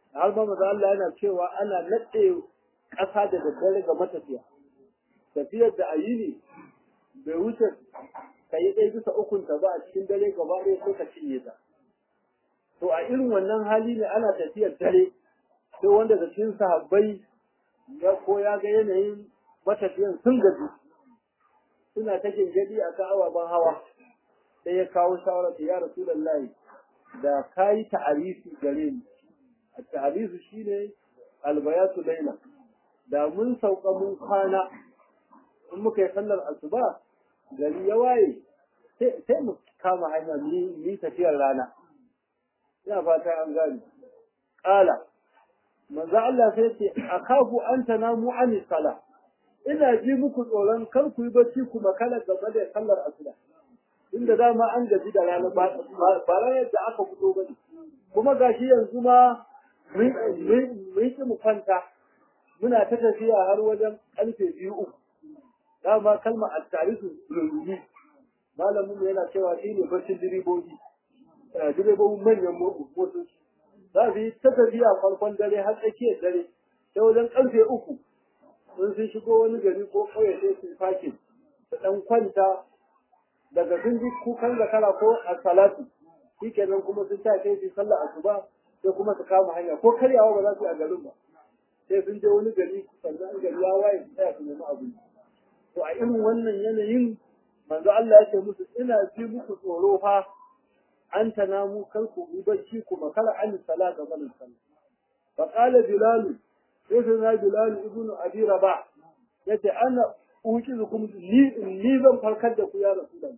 har ma maza Allah yana cewa ana naɗe ƙasa da daddare ga matafiya tafiyar da ayi ne bai wuce ka yi ɗaya bisa ukunta ba a cikin dare gaba ɗaya sai ka cinye ta to a irin wannan hali ne ana tafiyar dare sai wanda da cikin sahabbai ya ko ya ga yanayin matafiyan sun gaji suna ta gingadi a kan ababen hawa sai ya kawo shawara ya rasulullahi da kayi ta'arifi gare mu a ta'arifi shine albayatu laila da mun sauka mun kwana in muka yi sallar asuba gari ya waye sai mu kama hanya ni tafiyar rana ina fata an gani qala manzo Allah sai ce akafu an tanamu an sala ina ji muku tsoron kar ku yi bacci ku makala gaba da sallar asuba inda dama an gaji da rana ba ranar da aka fito bane kuma gashi yanzu ma mun ki mu kwanta muna ta tafiya har wajen karfe biyu uku dama kalmar at-tarihu rumi malamin yana cewa shi ne barcin direbobi direbobin manyan motoci za su yi ta tafiya farkon dare har tsakiyar dare ta wajen karfe uku sun sun shigo wani gari ko kauye sai su fakin su dan kwanta daga sun ji kukan zakara ko a salatu shi kenan kuma sun ta kai su sallah asuba sai kuma su kama hanya ko karyawa ba za su yi a garin ba sai sun je wani gari sannan gari ya waye su tsaya su nemi abinci to a irin wannan yanayin manzo Allah ya ce musu ina ji muku tsoro fa an tanamu kar ku yi bacci ku makara an sala ga banin sallah fa qala bilal sai sai na bilal ibnu abi rabah yace ana ukizukum ni ni zan farkar da ku ya rasulullah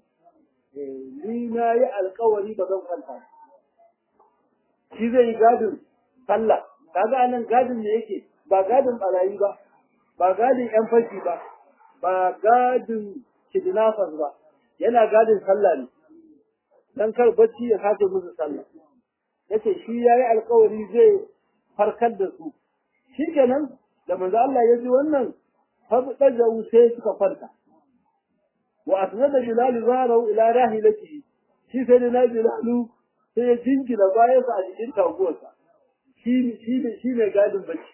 ni na yi alkawari ba zan kwanta shi zai yi gadin sallah kaga anan gadin ne yake ba gadin barayi ba ba gadin yan fashi ba ba gadin kidnappers ba yana gadin sallah ne dan kar bacci ya sace musu sallah yace shi yayi alkawari zai farkar da su shikenan da manzo Allah ya ji wannan fadajahu sai suka kwanta wa asnada bilal zarahu ila rahilatihi shi sai da bilal sai ya jingina bayan sa a cikin taguwarsa shi shi shi ne gadin bacci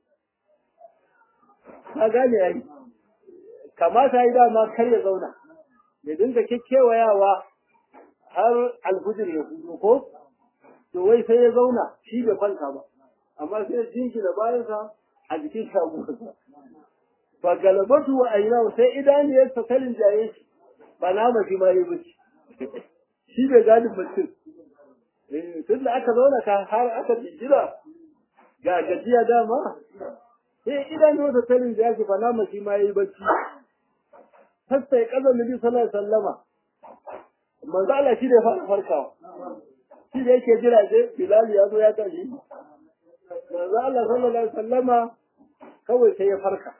ka gane yayi kamata yi dama kar ya zauna ya dinga kekkewayawa har alfujir ya hudu ko to wai sai ya zauna shi bai kwanta ba amma sai ya jingina bayansa a jikin taguwarsa fa galabatu wa aynahu sai idaniyar ta kalin jaye shi ba na mashi ma yi bacci shi bai gani bacci eh tun da aka zauna ka har aka jira ga gajiya dama sai idaniyar ta kalin jaye shi ba na mashi ma yi bacci hasta ya kaza nabi sallallahu alaihi wasallama manzo Allah shi da ya fara farkawa shi da yake jira sai Bilal ya zo ya tashi manzo Allah sallallahu alaihi wasallama kawai sai ya farka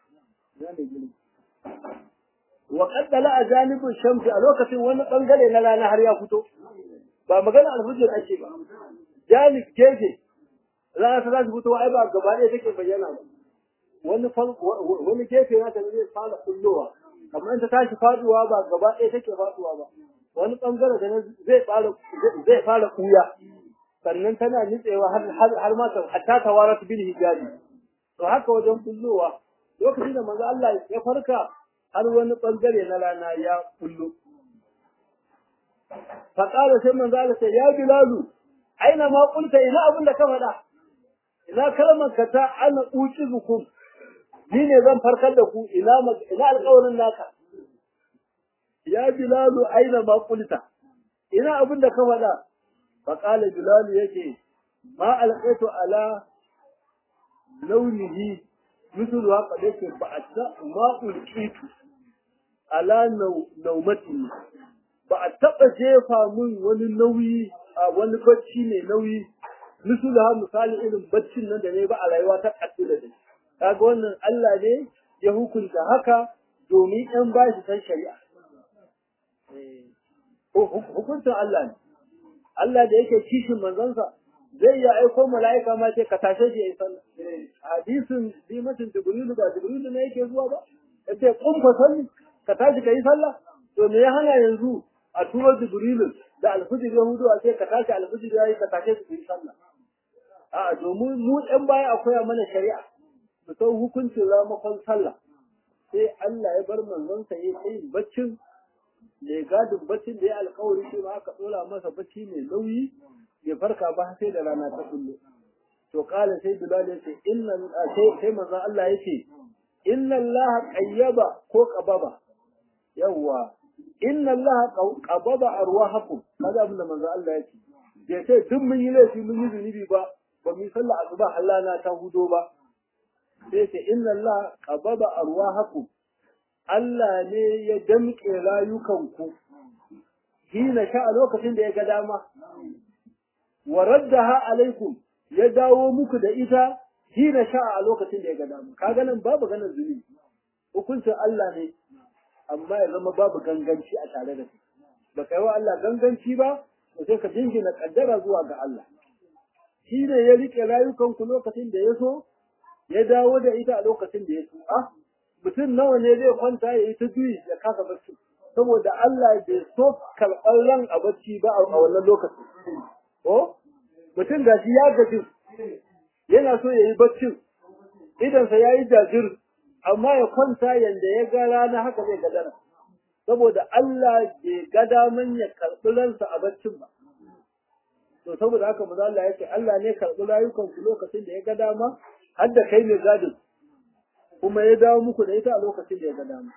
wa qaddala ajanibu shamsi a lokacin wani bangare na rana har ya fito ba magana alfujir ake ba janib gefe rana ta zai fito ai ba gaba ɗaya take bayyana ba wani wani gefe na ta zai fara kullowa kamar ta tashi faduwa ba gaba ɗaya take faduwa ba wani bangare da zai fara zai fara kuya sannan tana nitsewa har har ma ta hatta tawarat bil hijabi to haka wajen kullowa lokacin da manzo Allah ya farka har wani bangare na rana ya kullu fa qala sai manzo Allah sai ya bilalu aina ma qulta ina abin da ka faɗa ina kalmar ka ta ana uqizukum ni ne zan farkar da ku ina ina alƙawarin naka ya bilalu aina ma qulta ina abin da ka faɗa fa qala bilalu yake ma alqaitu ala launihi مثل haka da yake ba a ta ma'ul kitu ala naumatin ba a taɓa jefa min wani nauyi a wani bacci ne nauyi misali ha misali irin baccin nan da ne ba a rayuwa ta ƙasu da shi kaga wannan Allah ne ya hukunta haka domin ƴan ba shi san shari'a hukuncin Allah ne Allah da yake kishin manzansa zai iya aiko mala'ika ma ce ka tashe shi yayi sallah hadisin dimatin jibrilu ba jibrilu ne yake zuwa ba yace kun fa salli ka tashi kai sallah to me ya hana yanzu a turo jibrilu da alfujir yahudu a ce ka tashi alfujir yayi ka tashe shi kai sallah a domin mu ɗan baya akwai mana shari'a mu san hukuncin ramakon sallah sai Allah ya bar manzonsa ya yi baccin mai gadin baccin da ya alkawari shi ma aka ɗora masa bacci mai nauyi ya farka ba sai da rana ta kullu to kala sai bilal ya ce inna sai sai manzon Allah ya ce inna Allah qayyaba ko qababa yawwa inna Allah qababa arwahakum kaza abin da manzon Allah ya ce bai ce duk mun yi laifi mun yi zunubi ba ba mu yi sallah asuba Allah na ta hudo ba sai ce inna Allah qababa arwahakum Allah ne ya damƙe rayukanku hina sha a lokacin da ya ga dama wa raddaha alaikum ya dawo muku da ita hina sha a lokacin da ya ga dama kaga nan babu ganin zunubi hukuncin Allah ne amma ya zama babu ganganci a tare da kai ba kai wa Allah ganganci ba to sai ka jingina kaddara zuwa ga Allah shi ne ya rike rayukanku lokacin da ya so ya dawo da ita a lokacin da ya so ah mutum nawa ne zai kwanta ya yi ta juyi ya kasa bacci saboda Allah bai so karɓar ran a bacci ba a wannan lokacin ko mutum ga shi ya gaji yana so ya yi baccin idansa ya yi jajir amma ya kwanta yanda ya ga rana haka zai gadara saboda Allah bai ga daman ya karɓi ransa a baccin ba to saboda haka maza Allah yake Allah ne karɓi rayukanku lokacin da ya ga dama har da kai mai gadin kuma ya dawo muku da ita a lokacin da ya ga dama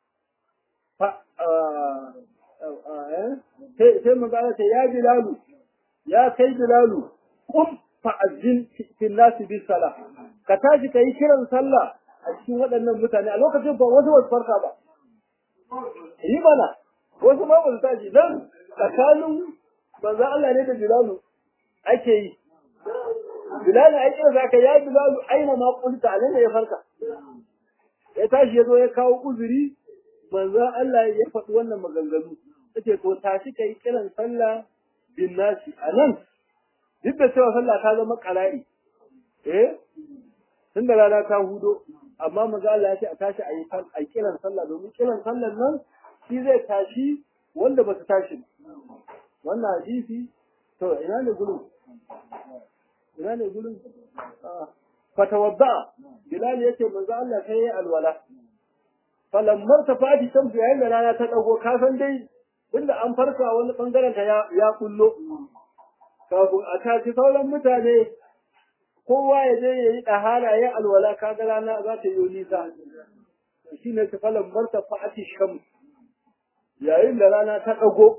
sai maza Allah ce ya bilalu ya kai bilalu kum fa'azzin fil nasi bis sala ka tashi ka yi kiran sallah a cikin waɗannan mutane a lokacin ba wasu wasu farka ba yi mana wasu ma ba su tashi dan tsakanin manzo Allah ne da bilalu ake yi bilalu ai kira zaka ya bilalu aina ma kunta anan ya farka ya tashi ya zo ya kawo uzuri manzo Allah ya faɗi wannan maganganu yace to tashi kai kiran sallah bin nasi anan duk da cewa sallah ta zama ƙara'i eh tun da rana ta hudo amma manzo Allah ya ce a tashi a yi a kiran sallah domin kiran sallan nan shi zai tashi wanda ba su tashi wannan hadisi to ina ne gurin ina ne gurin fatawadda bilal yace manzo Allah sai ya alwala falammar ta fadi shamsu yayin da rana ta dago ka san dai inda an farka wani bangaren ta ya kullo kafin a tashi sauran mutane kowa ya je ya yi ɗahara ya alwala kaga rana za ta yi nisa shi ne ta falon marta fa'ati sham yayin da rana ta ɗago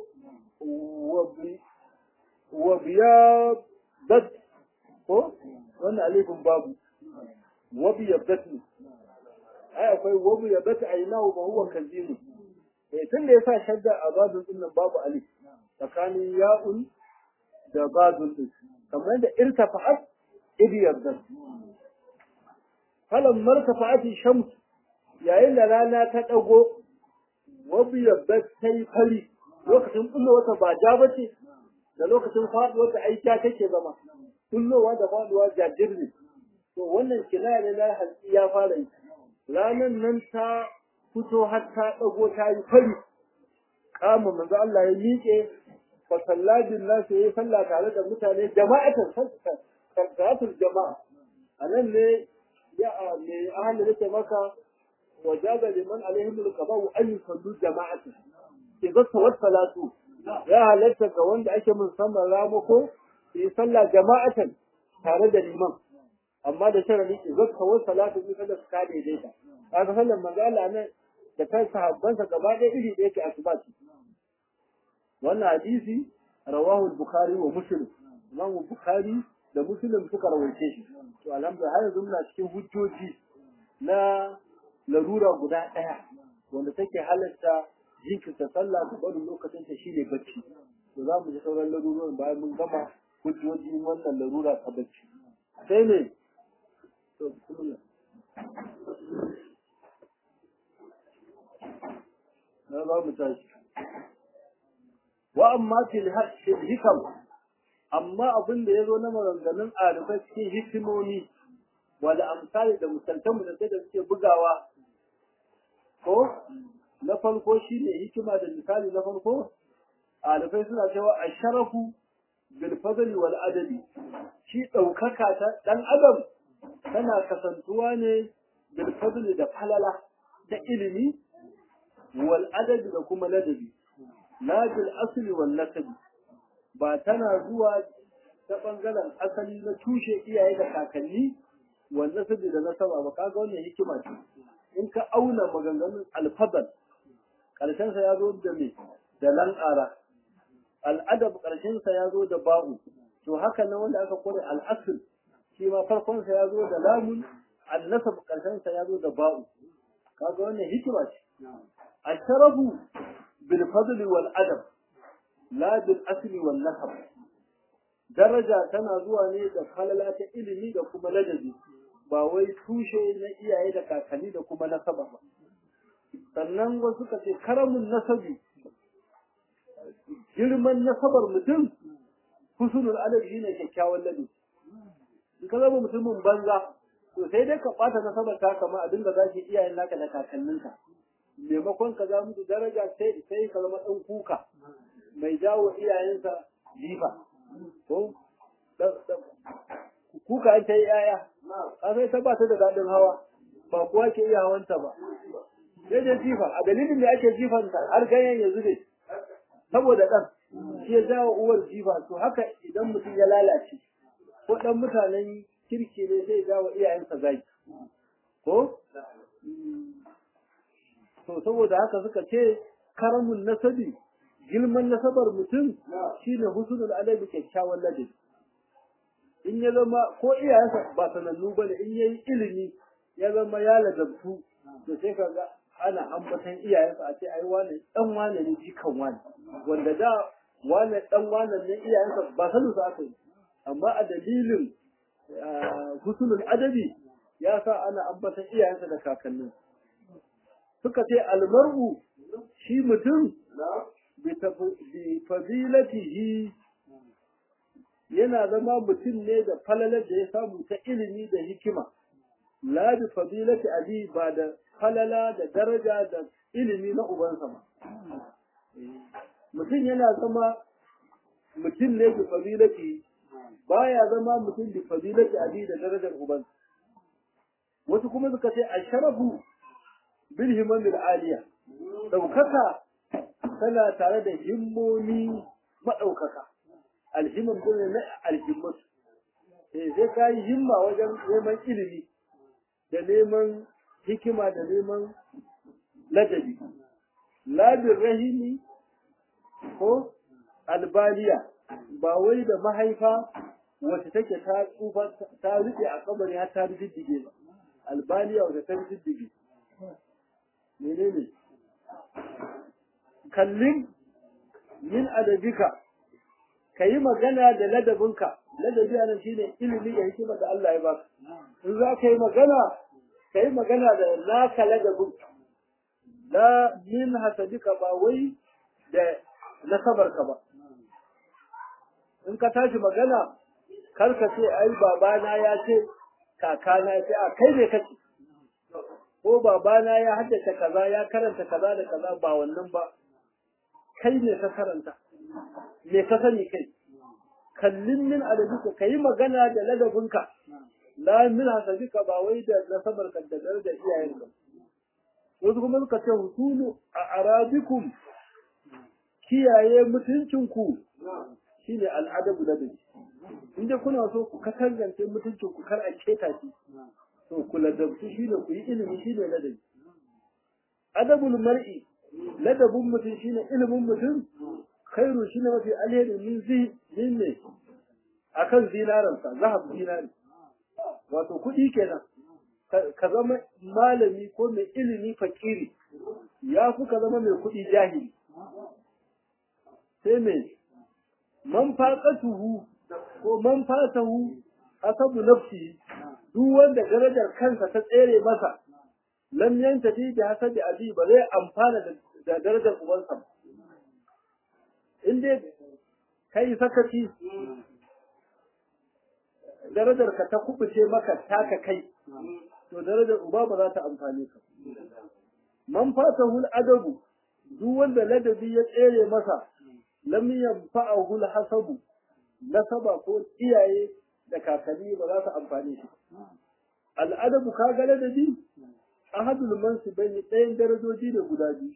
wa biya dat ko wannan alifin babu wa biya dat ne ai akwai wa biya dat a ina ba huwa kazimu eh tun da yasa shadda a babin din nan babu alif tsakanin ya'un da badun din kamar da irtafa'at idiyar da falan martafa'ati shams yayin da rana ta dago wabiyar da ta yi fari lokacin kullo wata ba ja bace da lokacin faduwar ta aika take zama kullowa da faduwa jajir ne to wannan kinaya ne na halki ya fara yi ranan nan ta fito har ta dago ta yi fari kama manzo Allah ya miƙe fa salladin nasu yayi sallah tare da mutane jama'atan salatul jama'a anan ne ya ne ahli nake maka wajaba liman alaihim alqaba an yusallu jama'atan idza tawat salatu ya halatta ga wanda ake musamman ramako yi sallah jama'atan tare da liman amma da sharadi idza tawat salatu bi kada ka daidaita kaga sallan manzo Allah nan da kan sahabbansa gaba ɗaya iri da yake asuba wannan hadisi rawahu al-bukhari wa muslim imam bukhari da muslim suka rawaice shi to alhamdulillah har yanzu muna cikin hujjoji na larura guda ɗaya wanda take halatta jinkirta sallah da barin lokacin ta shine bacci to za mu ji sauran larurorin bayan mun gama hujjoji wannan larura ta bacci sai ne to bismillah na za mu tashi wa amma fil hikam amma abin da ya zo na maganganun arifai cikin hikimomi wanda amsali da misaltan mu da sai da suke bugawa ko na farko shine hikima da misali na farko arifai suna cewa asharafu bil fadli wal adali shi ɗaukaka ta ɗan adam tana kasantuwa ne bil fadli da falala ta ilimi wal adabi da kuma ladabi la bil asli wal nasabi ba tana zuwa ta bangaren asali na tushe iyaye da kakanni wal nasabi da nasaba ba kaga wannan hikima ce in ka auna maganganun alfadal karshen sa ya zo da me da lanƙara al'adab karshen sa ya zo da ba'u to haka nan wanda aka kore al'asl shi ma farkon sa ya zo da lamun al-nasab karshen sa ya zo da ba'u kaga wannan hikima ce al-sharafu bil fadl wal adab la bil asli wal nasab daraja tana zuwa ne da falala ta ilimi da kuma ladabi ba wai tushe na iyaye da kakanni da kuma nasaba ba sannan wasu ka ce karamin nasabi girman nasabar mutum husnul adab shine kyakkyawan ladabi in ka zama mutumin banza to sai dai ka ɓata nasabar ta kama a dinga zaki iyayen naka da kakanninka maimakon ka za musu daraja sai sai ka zama ɗan kuka mai jawo iyayensa jifa ko kuka an ta yi yaya ka sai ta ba ta da daɗin hawa ba kuwa ke iya hawanta ba sai dai jifa a dalilin da ake jifanta har ganyen ya zube saboda ɗan shi ya jawo uwar jifa to haka idan mutum ya lalace ko ɗan mutanen kirki ne zai jawo iyayensa zaki ko to saboda haka suka ce karamun nasabi girman nasabar mutum shine husnul adabi kyakkyawan ladabi in ya zama ko iyayensa ba sanannu bane in yayi ilimi ya zama ya ladabtu to sai kaga ana ambatan iyayensa a ce ai wane dan wane ne jikan wane wanda da wane dan wane ne iyayensa ba sanin su aka yi amma a dalilin husnul adabi ya sa ana ambatan iyayensa da kakannin suka ce almar'u shi mutum bi fadilatihi yana zama mutum ne da falalar da ya samu ta ilimi da hikima la bi fadilati abi ba da falala da daraja da ilimi na ubansa ba mutum yana zama mutum ne bi fadilati baya zama mutum bi fadilati abi da darajar ubansa wasu kuma suka ce asharafu bil himamil aliya daukaka tana tare da himmomi madaukaka alhimam din na alhimmat eh sai ka yi himma wajen neman ilimi da neman hikima da neman ladabi labin rahimi ko albaliya ba wai da mahaifa wacce take ta tsufa ta rufe a kabari har ta riddige ba albaliya wacce ta riddige menene kallin min adabika ka yi magana da ladabinka ladabi a nan shine ilimi da hikima da Allah ya baka in za ka yi magana ka yi magana da naka ladabin la min hasabika ba wai da nasabarka ba in ka tashi magana kar ka ce ai babana ya ce kakana ya ce a kai ne kace ko babana ya haddace kaza ya karanta kaza da kaza ba wannan ba kai ne ka karanta me ka sani kai kallin min adabika kai magana da ladabinka la min hasabika ba wai da nasabar ka da da iyayenka wasu kuma suka ce husulu a arabikum kiyaye mutuncinku shine al'adabu ladabi inda kuna so ku katangance mutuncinku kar a keta shi to ku ladabtu shine ku yi ilimi shine ladabi adabul mar'i ladabun mutum shine ilimin mutum khairu shine mafi alheri min zi min ne akan zinaransa zahab zinari wato kuɗi kenan ka zama malami ko mai ilimi fakiri ya fi ka zama mai kuɗi jahili sai mai man faƙatuhu ko man fatahu hasabu nafsi duk wanda darajar kansa ta tsere masa lam yantafi bi hasabi abi ba zai amfana da darajar ubansa ba in dai kai sakaci darajar ka ta kubuce maka taka kai to darajar uba ba za ta amfane ka man fatahu adabu duk wanda ladabi ya tsere masa lam yanfa'ahu hasabu nasaba ko iyaye da kakanni ba za su amfani shi al'adabu ka ga ladabi ahadul mansibaini ɗayan darajoji ne guda biyu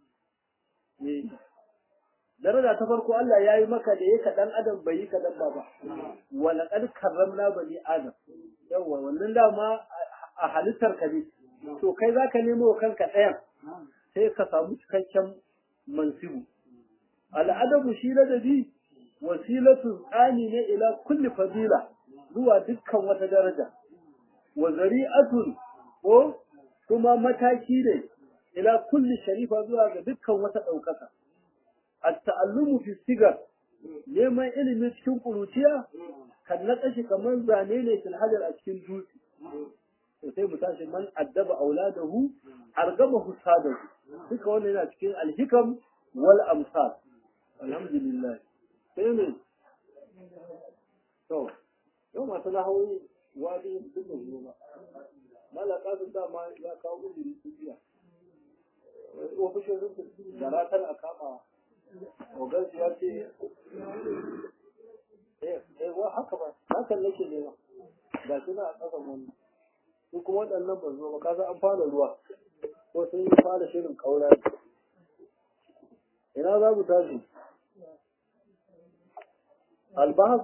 daraja ta farko Allah ya yi maka da ya kaɗan adam bai yi kaɗan ba ba wala ƙad karramna bani adam yawa wannan dama a halittar ka ne to kai za ka nemo wa kanka ɗayan sai ka samu cikakken mansibu al'adabu shi ladabi wasilatu tsani ne ila kulli fadila zuwa dukkan wata daraja wa zari'atun ko kuma mataki ne ila kulli sharifa zuwa ga dukkan wata ɗaukaka at-ta'allumu fi sigar neman ilimi cikin kuruciya kan na kashi kamar zane ne fil hajar a cikin dutse to sai mu tashi man addaba auladahu argama husadahu duka wannan yana cikin alhikam wal amsal alhamdulillah sai ne to yau masu lahawi wani duk da zuwa malaka sun dama ya kawo uzuri sun biya ofishin rufin da ratar a kama ogansu ya ce eh wa haka ba hakan nake nema ga shi na a ƙasan wani su kuma waɗannan ba zo ba kasa an fara ruwa ko sun yi fara shirin kaura ina za mu tashi albahas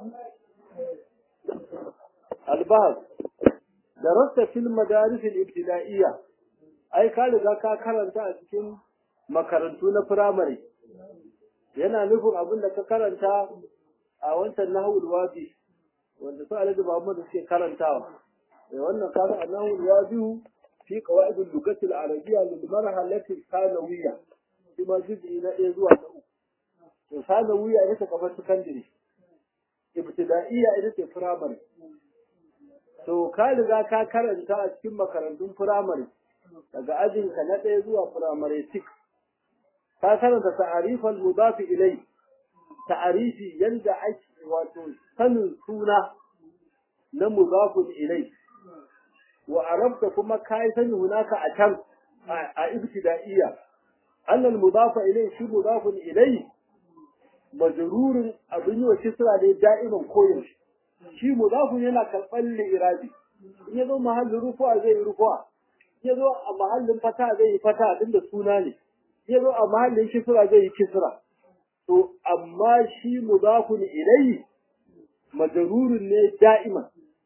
albahas darasta fil madaris al-ibtida'iyya ai ka riga ka karanta a cikin makarantu na firamare yana nufin abin da ka karanta a wancan nahawul wadi wanda su alhaji Muhammad suke karantawa eh wannan kaga nahawul wadi fi qawaid al-lughati al-arabiyya lil marhalati thanawiyya shi ma juz'i na ɗaya zuwa na uku to thanawiyya ita kamar secondary ibtida'iyya ita ce firamare to ka riga ka karanta a cikin makarantun firamare daga ajinka na ɗaya zuwa firamare 6 ka karanta ta'arifal mudafi ilai ta'arifi yanda ake wato sanin suna na mudafun ilai wa arabta kuma kai sani hunaka a can a ibtida'iyya annal mudafa ilai shi mudafun ilai majrurun abin yi wa kisra ne da'iman koyaushe shi mudafun yana karɓar li'irabi in ya zo mahallin rufuwa zai yi rufuwa in ya zo a mahallin fata zai yi fata din da suna ne in ya zo a mahallin kisra zai yi kisra to amma shi mudafun ilayhi majrurun ne da'iman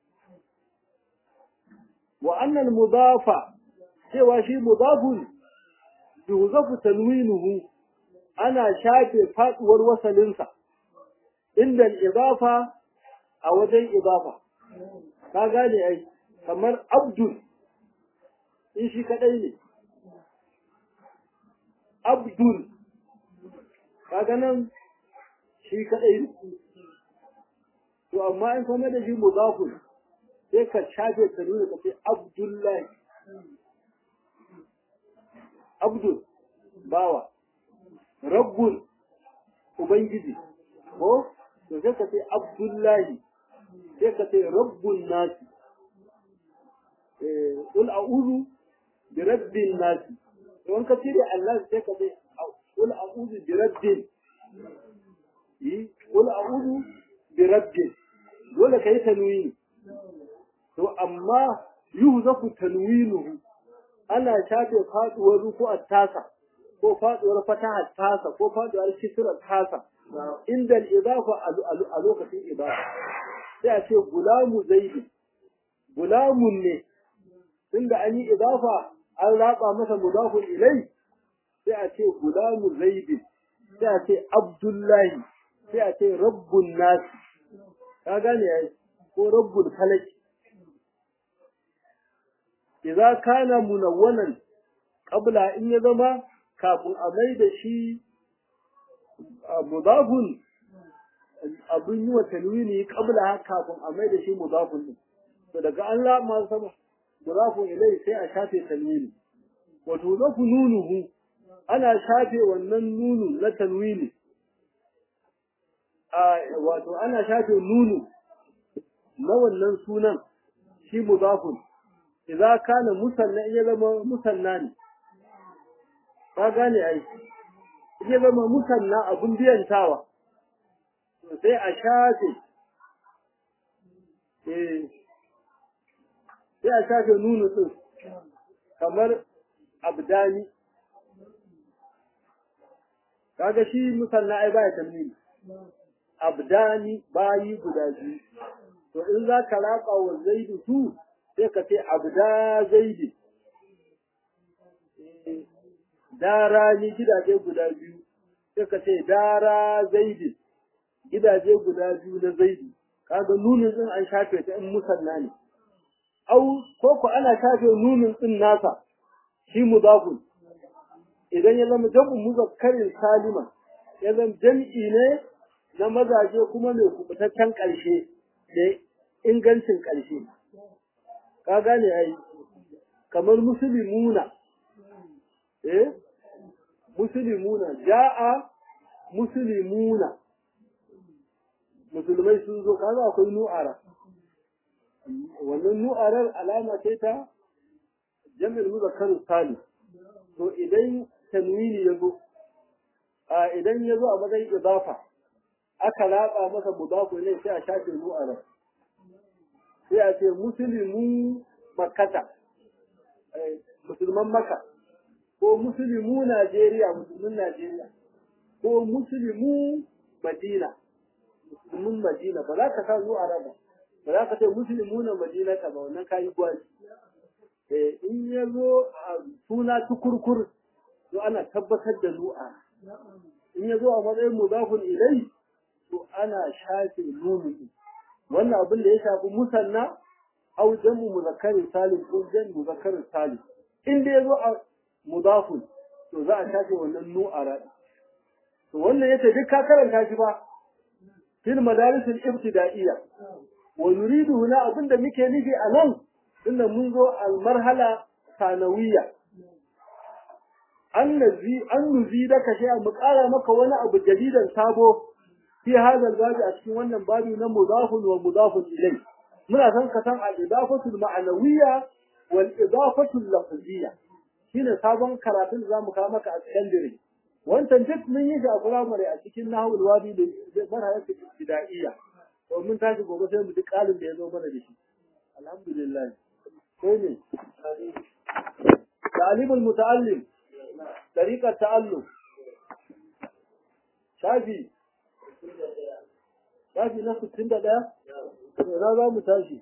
wa annal mudafa cewa shi mudafun yuzafu tanwinuhu ana shafe faduwar wasalinsa inda al-idafa a wajen idafa ka gane ai kamar abdul in shi kadai ne abdul kaga nan shi kadai ne to amma in kuma da shi mudafun sai ka shafe ta nuna ka ce abdullahi abdul bawa rabbul ubangiji ko to sai ka ce abdullahi sai ka ce rabbun nasi qul a'udhu bi rabbin nasi to in ka cire Allah sai ka ce qul a'udhu bi rabbin yi qul a'udhu bi rabbin dole kai tanwini to amma yuhzafu tanwinuhu ana shafe faduwar ruku'ar tasa ko faduwar fatahar tasa ko faduwar kisrar tasa inda al-idafa a lokacin idafa sai a ce gulamu zaidi gulamun ne tunda an yi idafa an raba masa mudafun ilai sai a ce gulamu zaidi sai a ce abdullahi sai a ce rabbun nasi ka gane yayi ko rabbul falaki idza kana munawwanan qabla in ya zama kafin a mai da shi mudafun abin yi wa tanwini qabla kafin a mai da shi mudafun din to daga Allah ma sama mudafun ilai sai a shafe tanwini wato zafu nunuhu ana shafe wannan nunu na tanwini a wato ana shafe nunu na wannan sunan shi mudafun idza kana musanna in ya zama musanna ne ka gane ai in ya zama musanna abun biyantawa to sai a shafe eh sai a shafe nunu din kamar abdani kaga shi musanna ai baya tanwini abdani bayi guda biyu to in za ka raka wa zaidu su sai ka ce abda zaidi dara ni gidaje guda biyu sai ka ce dara zaidi gidaje guda biyu na zaidi kaga nunin din an shafe ta in musanna ne au ko ko ana shafe nunin din nasa shi mudafun idan ya zama jam'u muzakkarin salima ya zama jam'i ne na mazaje kuma mai kubutaccen ƙarshe da ingancin ƙarshe ka gane ai kamar musulmuna eh musulmuna ja'a musulmuna musulmai sun zo kaga akwai nu'ara wannan nu'arar alama ce ta jami'ar muzakkarin salim to idan tanwini ya zo a idan ya zo a matsayin idafa aka latsa masa mudafu ne sai a shafe nu'arar sai a ce musulmi makata musulman maka ko musulmi najeriya musulmin najeriya ko musulmi madina musulmin madina ba za ka sa nu'arar ba ba za ka ce musulmi na madina ka ba wannan kayi gwaji in ya zo a suna tukurkur to ana tabbatar da nu'a in ya zo a matsayin mudafun ilai to ana shafe nuni wannan abin da ya shafi musanna au jamu muzakkarin salim ko jan muzakkarin salim in da ya zo a mudafun to za a shafe wannan nu'ara to wannan yace duk ka karanta shi ba fil madaris al-ibtida'iyya wa nuridu huna abinda muke nufi a nan tunda mun zo al-marhala sanawiyya an nazi an nuzi da ka mu ƙara maka wani abu jadidan sabo fi hadha babi a cikin wannan babi na mudafun wa mudafun ilai muna san ka san al-idafatu al-ma'nawiyya wal idafatu al-lafziyya shine sabon karatun da zamu kawo maka a secondary wancan duk mun yi shi a primary a cikin nahwul wadi da marhalar ibtida'iyya to mun tashi gobe sai mu duk kalin da ya zo mana da shi alhamdulillah sai ne ta'limul muta'allim tariqat ta'allum shafi shafi na 61 ina za mu tashi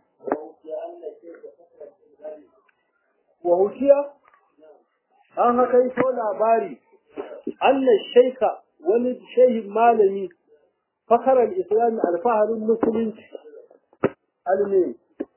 wa hukiya an haka yi so labari Allah shaika wani shehin malami fakarar islami alfaharin musulunci alme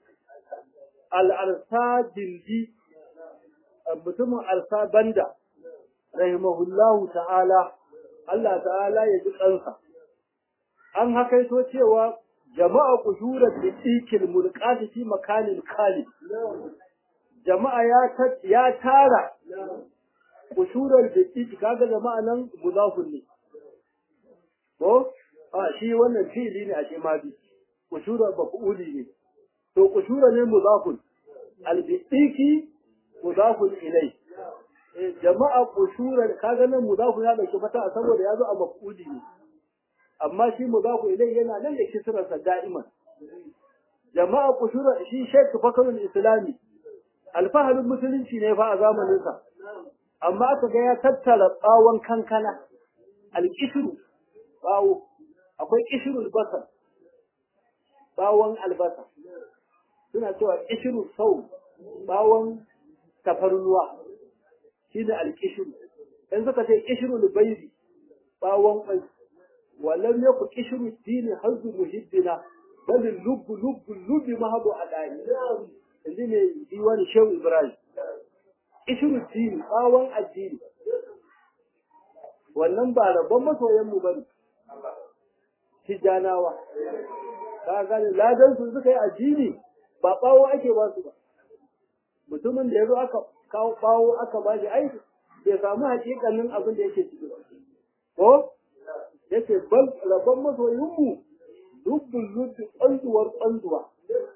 al'arsa dindi mutumin arsa banda rahimahullahu ta'ala Allah ta'ala ya ji kansa an hakaito cewa jama'a kushurar da ikil mulkati fi makanin kali jama'a ya tara kushurar da iki kaga jama'a nan mudafun ne ko a shi wannan fili ne a ce ma bi kushurar maf'uli ne to kushura ne mudafun albidiki mudafun ilai jama'a kushurar kaga nan mudafun ya dauki fata saboda ya zo a maf'uli ne amma shi mudafu ilai yana nan da kisrarsa da'iman jama'a kushura shi Sheikh Fakarul Islami alfaharin musulunci ne fa a zamanin sa amma aka ga ya tattara tsawon kankana alkishru bawo akwai kishrul basar bawon albasa suna cewa kishiru sau bawon tafarnuwa shi ne alkishiru in suka ce kishiru lubairi bawon kwai walam ya ku kishiru dini hazu muhiddina bal lubbu lubbu lubbi mahadu adani yanzu ne diwani shehu ibrahim kishiru dini bawon addini wannan ba rabon masoyan mu bane tijanawa ka gane ladan su suka yi addini ba bawo ake ba su ba mutumin da yazo aka kawo bawo aka ba shi aiki bai samu hakikanin abin da yake ciki ba ko yace bal rabban masoyin mu dubbul lubbi tsanduwar tsanduwa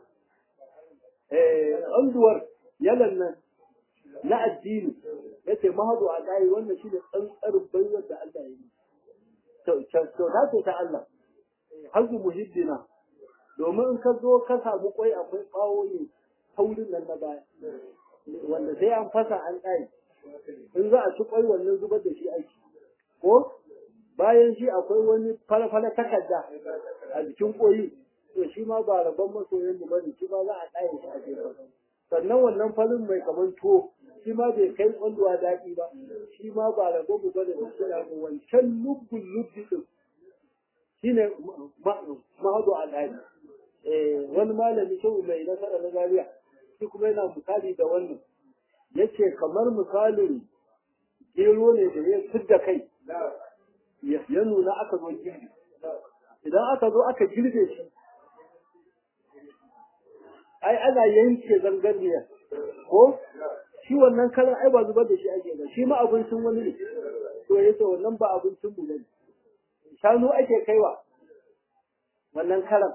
eh tsanduwar yalan nan na addini yace mahadu a dai wannan shi ne tsantsar baiwar da Allah ya yi to to ta ce ta Allah hazu muhiddina domin in ka zo ka samu kwai akwai bawo ne taurin nan na baya wanda sai an fasa an ɗaya in za a ci kwai wannan zubar da shi aiki ko bayan shi akwai wani falafala takarda a jikin koyi to shi ma ba rabon masoyin mu bane shi ma za a ɗaya shi a jefa sannan wannan falin mai kaman tuwo shi ma bai kai kwanduwa daɗi ba shi ma ba rabon mu bane da kira mu wancan lubbun lubbi din shine mahadu al'adi wani malami shehu mai nasara na zariya shi kuma yana misali da wannan yace kamar misalin gero ne da ya fidda kai ya nuna aka zo girbi idan aka zo aka girbe shi ai ana yanke zangarniyar ko shi wannan kalan ai ba zubar da shi ake ba shi ma abincin wani ne to yace wannan ba abincin mu ne shanu ake kaiwa wannan kalan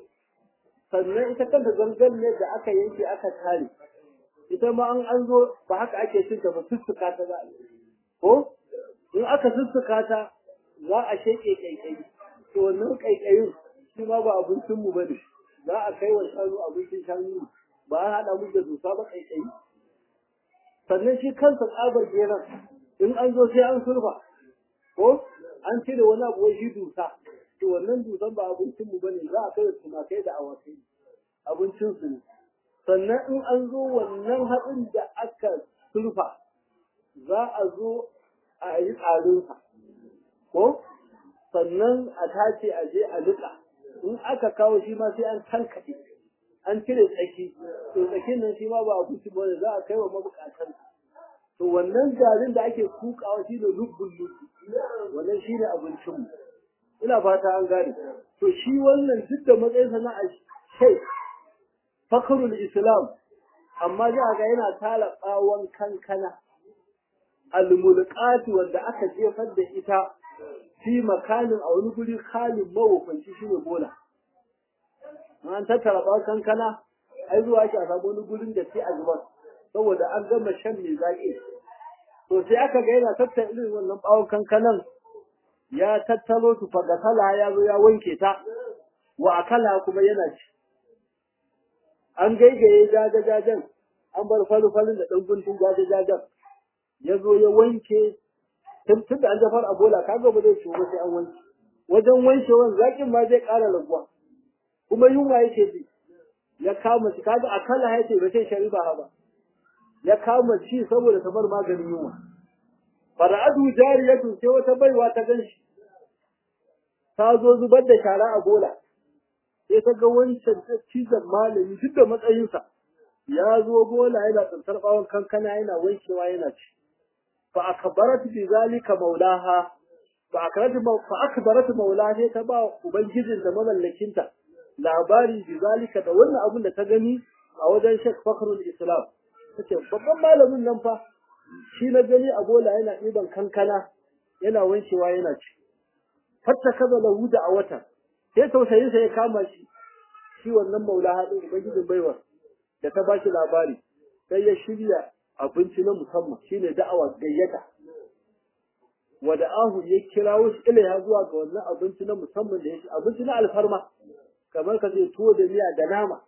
sannan ita kanta zangarniyar da aka yanke aka tare ita ma an an zo ba haka ake cin ta ba sussuka ta za a ko in aka sussuka ta za a sheke kaikai to wannan kaikayin shi ma ba abincin mu bane za a kai wa shanu abincin shanu ba a haɗa mu da dusa ba kaikayi sannan shi kansa tsabar geran in an zo sai an sulfa ko an cire wani abu wai shi dusa to wannan dusan ba abincin mu bane za a kai wa tumakai da awakai abincin su ne sannan in an zo wannan haɗin da aka sulfa za a zo a yi tsarinsa ko sannan a tace a je a liƙa in aka kawo shi ma sai an tankaɗe an cire tsaki to tsakin nan shi ma ba abinci ba za a kai wa mabukatan to wannan garin da ake kukawa shi ne lubbun lubbu wannan shi ne abincinmu ina fata an gane to shi wannan duk da matsayinsa na a shai fakarul islam amma za ga yana tara bawon kankana almulqati wanda aka jefar da ita fi makanin a wani guri halin mawufanci shine bola an tattara bawon kankana ai zuwa ake a samu wani gurin da sai a zubar saboda an gama shan mai zaƙi to sai aka ga yana tattara irin wannan bawon kankanan ya tattalo su fagasala ya zo ya wanke ta wa akala kuma yana ci an gaigaye jajajajen an bar falufalin da ɗan guntun jajajajen ya zo ya wanke tun da an jafar a bola kaga ba zai ciwo ba sai an wanke wajen wankewan zaƙin ma zai ƙara raguwa kuma yunwa yake ji ya kama shi kaga akala ya ce ba sai shari'a ba ya kama ci saboda ta bar maganin yunwa fara'adu jariyatu sai wata baiwa ta gan shi ta zo zubar da shara a bola sai ta ga wancan cizon malami duk da matsayinsa ya zo bola yana tsantar bawon kankana yana wankewa yana ci fa akbarat bi zalika maulaha fa akbarat fa akbarat maulaha sai ta ba ubangijin da mamallakinta labari bi zalika da wannan abun da ta gani a wajen Sheikh Fakhrul Islam tace babban malamin nan fa shi na gani a bola yana ɗiban kankana yana wancewa yana ci fatta kaza lahu da a wata sai tausayin sa ya kama shi shi wannan maula hadin ubangijin baiwa da ta bashi labari sai ya shirya abinci na musamman shine da'awa gayyata wa da'ahu ya kirawo shi ilaiha zuwa ga wannan abinci na musamman da ya abinci na alfarma kamar ka ce tuwo da miya da nama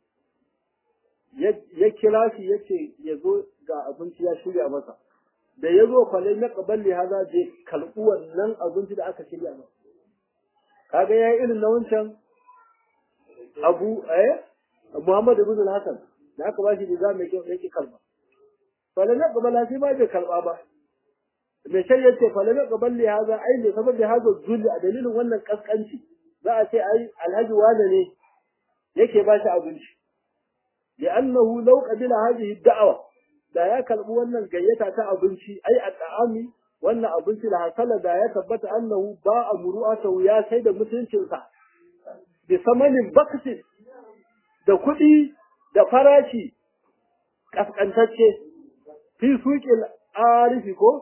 ya kira shi ya ce ya zo ga abinci ya shirya masa da ya zo kwalai na kaballi haza je kalɓi wannan abinci da aka shirya masa kaga ya yi irin na wancan abu eh muhammad ibn al-hasan da aka ba shi da za mai kyau yake kalba kwalai na kabala sai ba bai kalba ba mai shan yace kwalai na kaballi haza ai ne saboda haza zulli a dalilin wannan kaskanci za a ce ai alhaji wane ne yake ba shi abinci لأنه لو قبل هذه الدعوة da ya karbi wannan gayyata ta abinci ai a ta'ami wannan abinci da hasala da ya tabbata annahu ba a muru'atahu ya sai da mutuncinsa bi samanin baksin da kuɗi da farashi kaskantacce fi suƙin arifi ko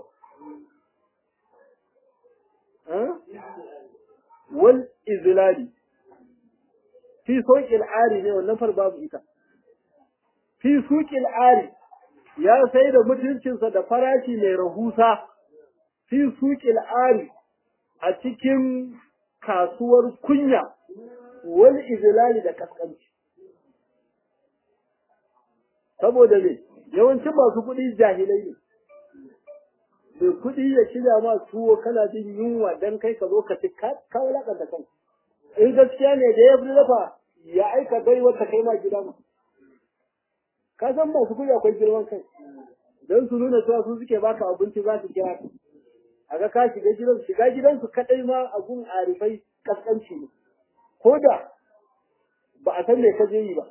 wal izlali fi suƙin ari ne wannan far babu ita fi suƙin ari ya sai da mutuncinsa da farashi mai rahusa fi suƙin ari a cikin kasuwar kunya wani izilali da kaskanci saboda ne yawancin masu kuɗi jahilai ne mai kuɗi ya shirya ma tuwo kana jin yunwa dan kai ka zo ka ci ka wulaƙanta kan in gaskiya ne da ya fi dafa ya aika bai wata kai ma gida ma ka san masu kuɗi akwai girman kai don su nuna cewa su suke baka abinci za su kira ka a ga ka shiga gidansu shiga gidansu kaɗai ma abun arifai kaskanci ne ko da ba a san me ka je yi ba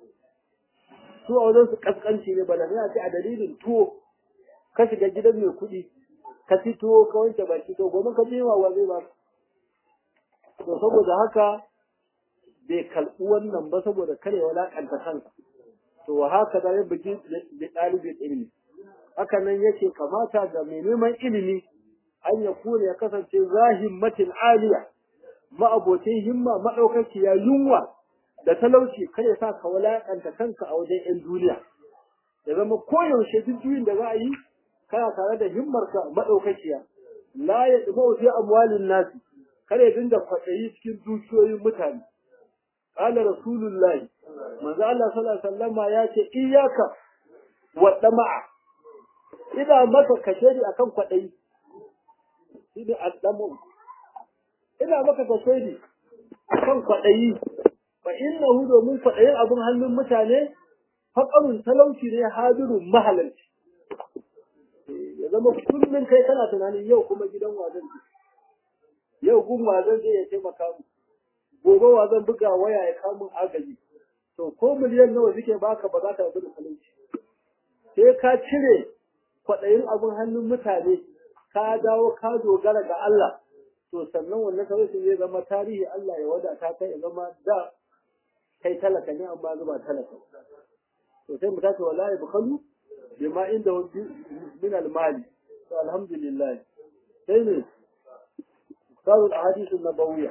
su a wajen su kaskanci ne ba da ce a dalilin tuwo ka shiga gidan mai kuɗi ka ci tuwo ka wanke baki to gobe ka je wa zai ba to saboda haka bai kalɓi wannan ba saboda kare walaƙanta kansa to wa haka da ya bugi da ɗalibin ilimi haka nan yake kamata ga mai neman ilimi an ya kone ya kasance zahimmatin aliya ma'abocin himma maɗaukakiya yunwa da talauci kar ya sa ka walaƙanta kanka a wajen 'yan duniya ya zama koyaushe duk juyin da za a yi kana tare da himmarka maɗaukakiya la ya ɗuba fi amwalin nasi kar ya dinga kwaɗayi cikin dukiyoyin mutane qala rasulullahi manzo Allah sallallahu alaihi wasallama ya ce iyyaka wa dama'a ina maka kashedi akan kwaɗayi shine addamu ina maka kashedi akan kwaɗayi fa innahu domin kwaɗayin abin hannun mutane faƙarun talauci ne hadirun mahalarci ya zama kullum kai kana tunanin yau kuma gidan wazan yau gun wazan zai ya taimaka mu gobe wazan buga waya ya kamun agaji to ko miliyan nawa suke baka ba za ta rabu da talauci sai ka cire kwaɗayin abin hannun mutane ka dawo ka dogara ga Allah to sannan wannan talauci zai zama tarihi Allah ya wadata kai ya zama da kai talaka ne amma zuba talaka to sai mu tace wallahi bukhalu bima inda min al-mali to alhamdulillah sai ne قالوا الاحاديث النبويه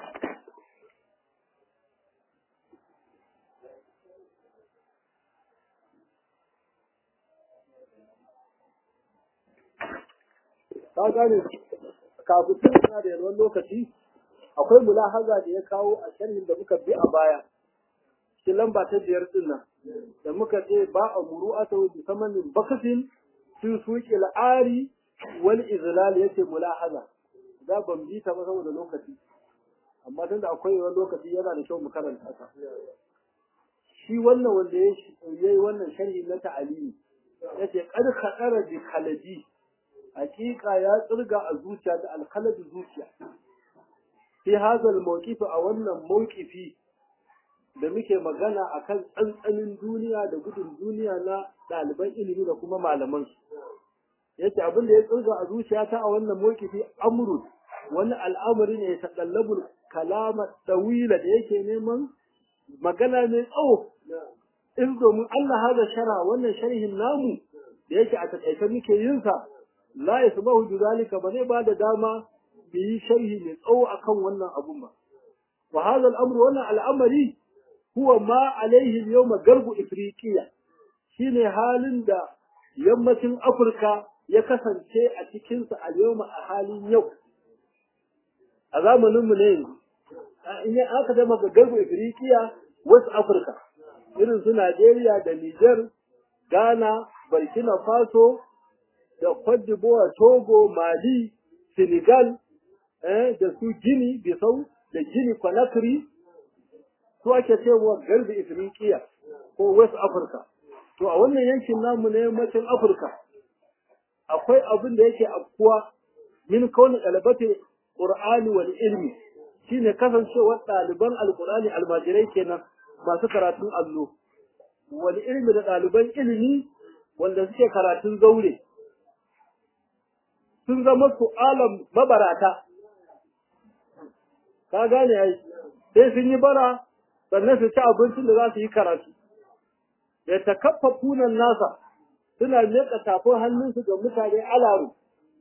ka gane kafin tana da yalwan lokaci akwai mulahaza da ya kawo a sharhin da muka bi a baya cikin lamba ta biyar din nan da muka ce ba a muru'ata bi samanin bakasin fi suqi al'ari wal izlal yace mulahaza da ban bi ta ba saboda lokaci amma tunda akwai wani lokaci yana da kyau mu karanta ta shi wannan wanda ya yi wannan sharhi na ta'alimi yace qad khadara bi khaladi hakika ya tsirga a zuciya da alkhaladi zuciya fi hazal mawqifi a wannan mawqifi da muke magana akan tsantsanin duniya da gudun duniya na ɗaliban ilimi da kuma malaman su yace abin da ya tsirga a zuciyata a wannan mawqifi amru wani al'amari ne ya taqallabu kalama tawila da yake neman magana mai tsawo in domin Allah haza shara wannan sharhin namu da yake a takaice muke yin sa la yasbahu bidalika ba zai bada dama bi yi sharhi mai tsawo akan wannan abun ba wa hadha al-amr wannan al'amari huwa ma alaihi al-yawma garbu ifriqiya shine halin da yammacin afirka ya kasance a cikin sa a yawma a halin yau a zamanin mu ne in aka zama ga garbu ifriqiya wasu afirka irin su Najeriya da Niger Ghana Burkina Faso da Cote d'Ivoire, Togo, Mali, Senegal, eh, da su Gini, Bissau, da Gini Conakry, su ake cewa garbi Ifriqiya ko West Africa. To a wannan yankin namu na yammacin Afirka, akwai abin da yake afkuwa min kauni ɗalibate Qur'ani wal ilmi shine kasancewar ɗaliban Alƙur'ani almajirai kenan masu karatun allo. Wal ilmi da ɗaliban ilimi wanda suke karatun zaure. sun zama su alam mabarata ka gane ai sai sun yi bara sannan su ci abincin da za su yi karatu da takaffafunan nasa suna leƙa tafin hannunsu ga mutane alaru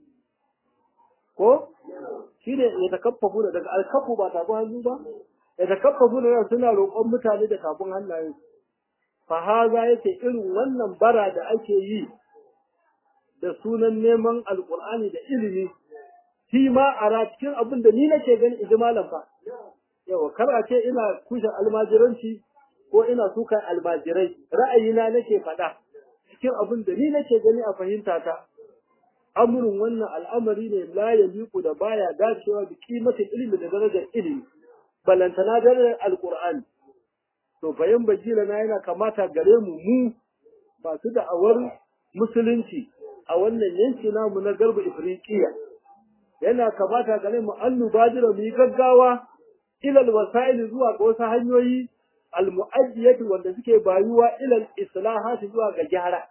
ko shi ne ya takaffafu da daga alkafu ba tafin hannu ba ya takaffafu da suna roƙon mutane da tafin hannayen fa haza yake irin wannan bara da ake yi da sunan neman alkur'ani da ilimi shi ma a cikin abin da ni nake gani iji malam fa yawa kar a ce ina kushe almajiranci ko ina sukan almajirai ra'ayina nake faɗa cikin abin da ni nake gani a fahimta ta amurin wannan al'amari ne la yaliku da baya dacewa da kimatin ilimi da darajar ilimi balantana darajar alqur'ani to bayan bajila na yana kamata gare mu mu masu da'awar musulunci a wannan yanki namu na garba ifriqiya yana kamata gare mu an nubadira mu yi gaggawa ilal wasa'il zuwa ga wasu hanyoyi almu'addiyati wanda suke bayuwa ilal islahati zuwa ga gyara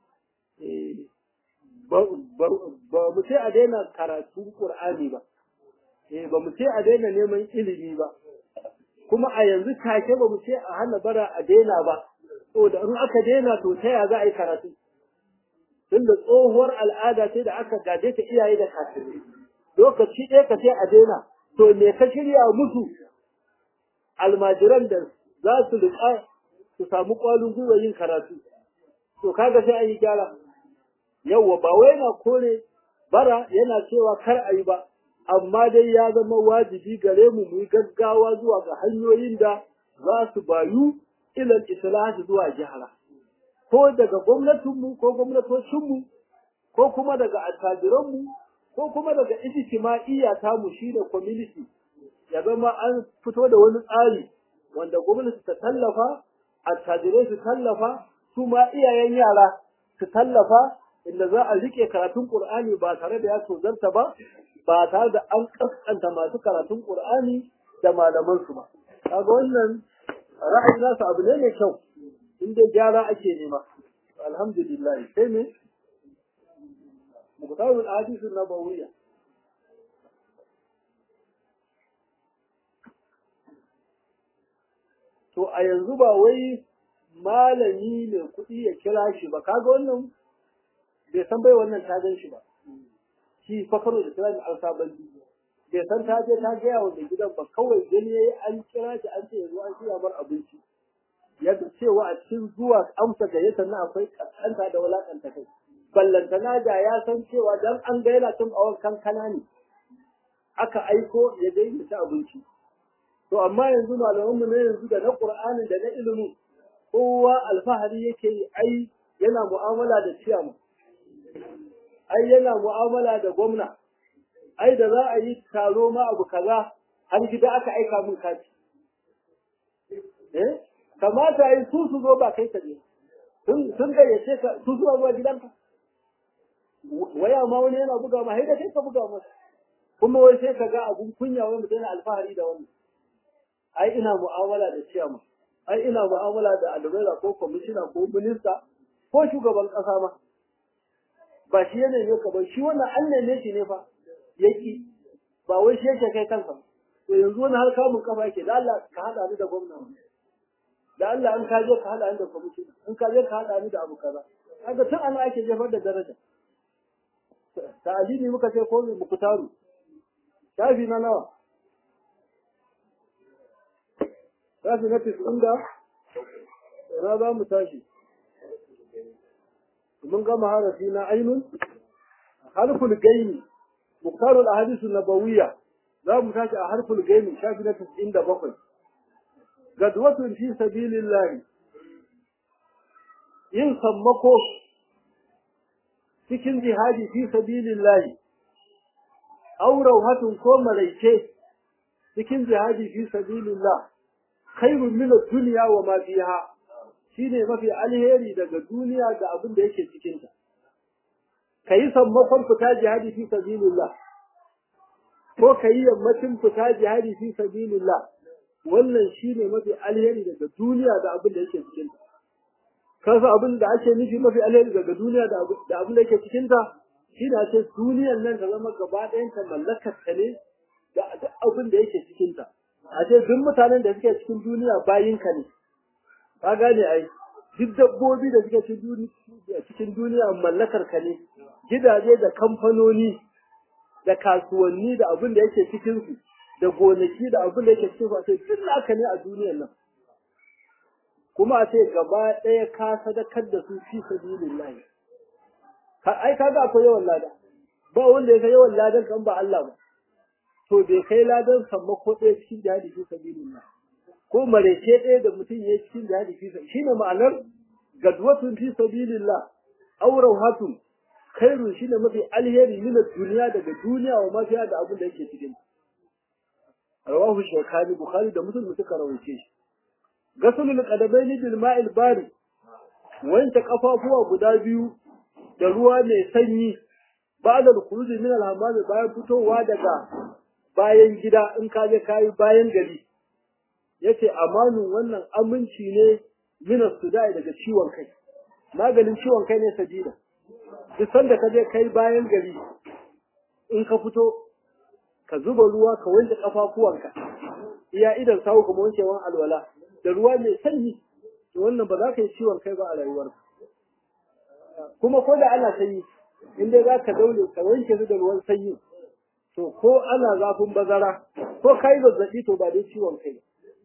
ba mu sai a daina karatun qur'ani ba eh ba mu sai a daina neman ilimi ba kuma a yanzu take ba mu sai a hana bara a daina ba saboda in aka daina to ta ya za a yi karatu tunda tsohuwar al'ada sai da aka gaje ta iyaye da kakanni lokaci ɗaya ka sai a daina to me ka shirya musu almajiran da za su riƙa su samu ƙwalin gwiwa yin karatu to kaga sai an yi gyara yawwa ba wai yana kore bara yana cewa kar a yi ba amma dai ya zama wajibi gare mu mu yi gaggawa zuwa ga hanyoyin da za su bayu ilal islahi zuwa jihara ko daga gwamnatinmu ko gwamnatocinmu ko kuma daga attajiranmu ko kuma daga ijtima'iyya ta mu shi da community ya zama an fito da wani tsari wanda gwamnati ta tallafa attajirai su tallafa su ma iyayen yara su tallafa inda za a rike karatun Qur'ani ba tare da ya tozarta ba ba tare da an kaskanta masu karatun Qur'ani da malaman su ba kaga wannan ra'ayin nasu abu ne mai kyau inda gyara ake nema alhamdulillah sai me muqtadul hadith nabawiyya to a yanzu ba wai malami mai kuɗi ya kira shi ba kaga wannan bai san bai wannan ta gan shi ba shi fakaro da kira al sabani bai san ta je ta gaya wa mai gidan ba kawai gani yayi an kira shi an ce yanzu an shirya mar abinci ya cewa a cikin zuwa amsa gayyata na akwai kaskanta da walakanta kai ballantana da ya san cewa dan an ga yana cin bawon kankana ne aka aiko ya dai ta abinci to amma yanzu malamanmu na yanzu da na qur'anin da na ilimin kowa alfahari yake yi ai yana mu'amala da ciyama ai yana mu'amala da gwamna ai da za a yi taro ma abu kaza har gida aka aika min kati eh kamata yi su su zo ba kai ka ne sun sun gayyace ka su zuwa zuwa gidanka waya ma wani yana buga ma haida kai ka buga masa kuma wai sai ka ga abun kunya wai mutum yana alfahari da wannan ai ina mu'amala da ciyama ai ina mu'amala da adabara ko kwamishina ko minista ko shugaban kasa ma ba shi yana ne ka ba shi wannan an neme shi ne fa yaki ba wai shi yake kai kansa to yanzu wani har kamun kafa yake da Allah ka hada ni da gwamna da Allah an ka je ka hada ni da kwamishina in ka je ka hada ni da abu kaza kaga tun ana ake jefar da daraja ta'alimi muka ce ko mu kutaru shafi na nawa shafi na tis'in da na za mu tashi mun gama harafi na ainun harful gaini muktarul ahadisu nabawiyya za mu tashi a harful gaini shafi na tis'in da bakwai gadwatun fi sabilillah yin sammako cikin jihadi fi sabilillah aurau hatun ko maraice cikin jihadi fi sabilillah khairun min ad-dunya wa ma fiha shine mafi alheri daga duniya da abin da yake cikin ta kai sammakon fita jihadi fi sabilillah ko kai yammacin fita jihadi fi sabilillah wannan shine mafi alheri daga duniya da abin da yake cikin ta kasa abin da ake nufi mafi alheri daga duniya da abin da yake cikin ta shine ce duniyar nan ta zama gaba ɗayan ta mallakar ta ne da duk abin da yake cikin ta a ce duk mutanen da suke cikin duniya bayinka ne ka gane ai duk dabbobi da suke cikin duniya mallakar ka ne gidaje da kamfanoni da kasuwanni da abin da yake cikin su da gonaki da abin da yake cikin su a ce duk naka ne a duniyar nan kuma a ce gaba ɗaya ka sadakar da su fi sabilillahi ka ai kaga akwai yawan lada ba wanda ya yawan ladan kan ba Allah ba to bai kai ladan sammako ɗaya cikin jihadi fi sabilillah ko marece ɗaya da mutum ya yi cikin jihadi fi sabilillah shine ma'anar gadwatun fi sabilillah aw rawhatun khairun shine mafi alheri min duniya daga duniya wa mafiya da abin da yake cikin rawahu shaykhani bukhari da muslim suka rawaice shi gasulul qadabaini bil ma'il bari wanke kafafuwa guda biyu da ruwa mai sanyi ba'da al-khuruj min al-hammam bayan fitowa daga bayan gida in ka je kai bayan gari yace amanin wannan aminci ne min as-sudai daga ciwon kai maganin ciwon kai ne sajida duk sanda ka je kai bayan gari in ka fito ka zuba ruwa ka wanke kafafuwanka iya idan sawu kuma wankewan alwala da ruwa mai sanyi to wannan ba za ka yi ciwon kai ba a rayuwarka kuma ko da ana sanyi in dai za ka daure ka wanke su da ruwan sanyi to ko ana zafin bazara ko ka yi zazzaɓi to ba dai ciwon kai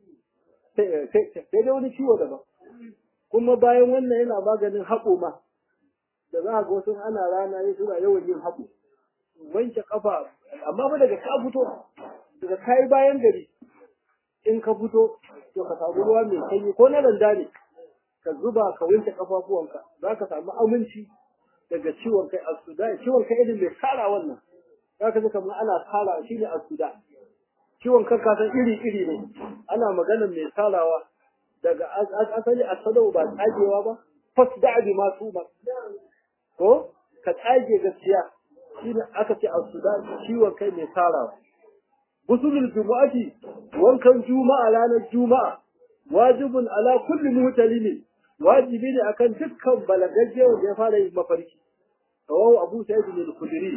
sai dai wani ciwo daban kuma bayan wannan yana maganin haƙo ma da za a ga wasu ana rana ya suna yawan yin haƙo wanke kafa amma ba daga ka fito daga kai bayan gari in ka fito to ka samu ruwa mai sanyi ko na randa ne ka zuba ka wanke kafafuwanka za ka samu aminci daga ciwon kai asuda ciwon kai irin mai tsara wannan za ka ji kamar ana tsara shi ne asuda ciwon kan kasan iri iri ne ana magana mai tsarawa daga asali asadau ba tsagewa ba fas da abi masu ba ko ka tsage gaskiya shine aka ce asuda ciwon kai mai tsarawa gusulul jumu'ati wankan juma'a ranar juma'a wajibun ala kulli mutalimin wajibi ne akan dukkan balagagge wanda ya fara yin mafarki rawahu abu sa'id bin al-khudri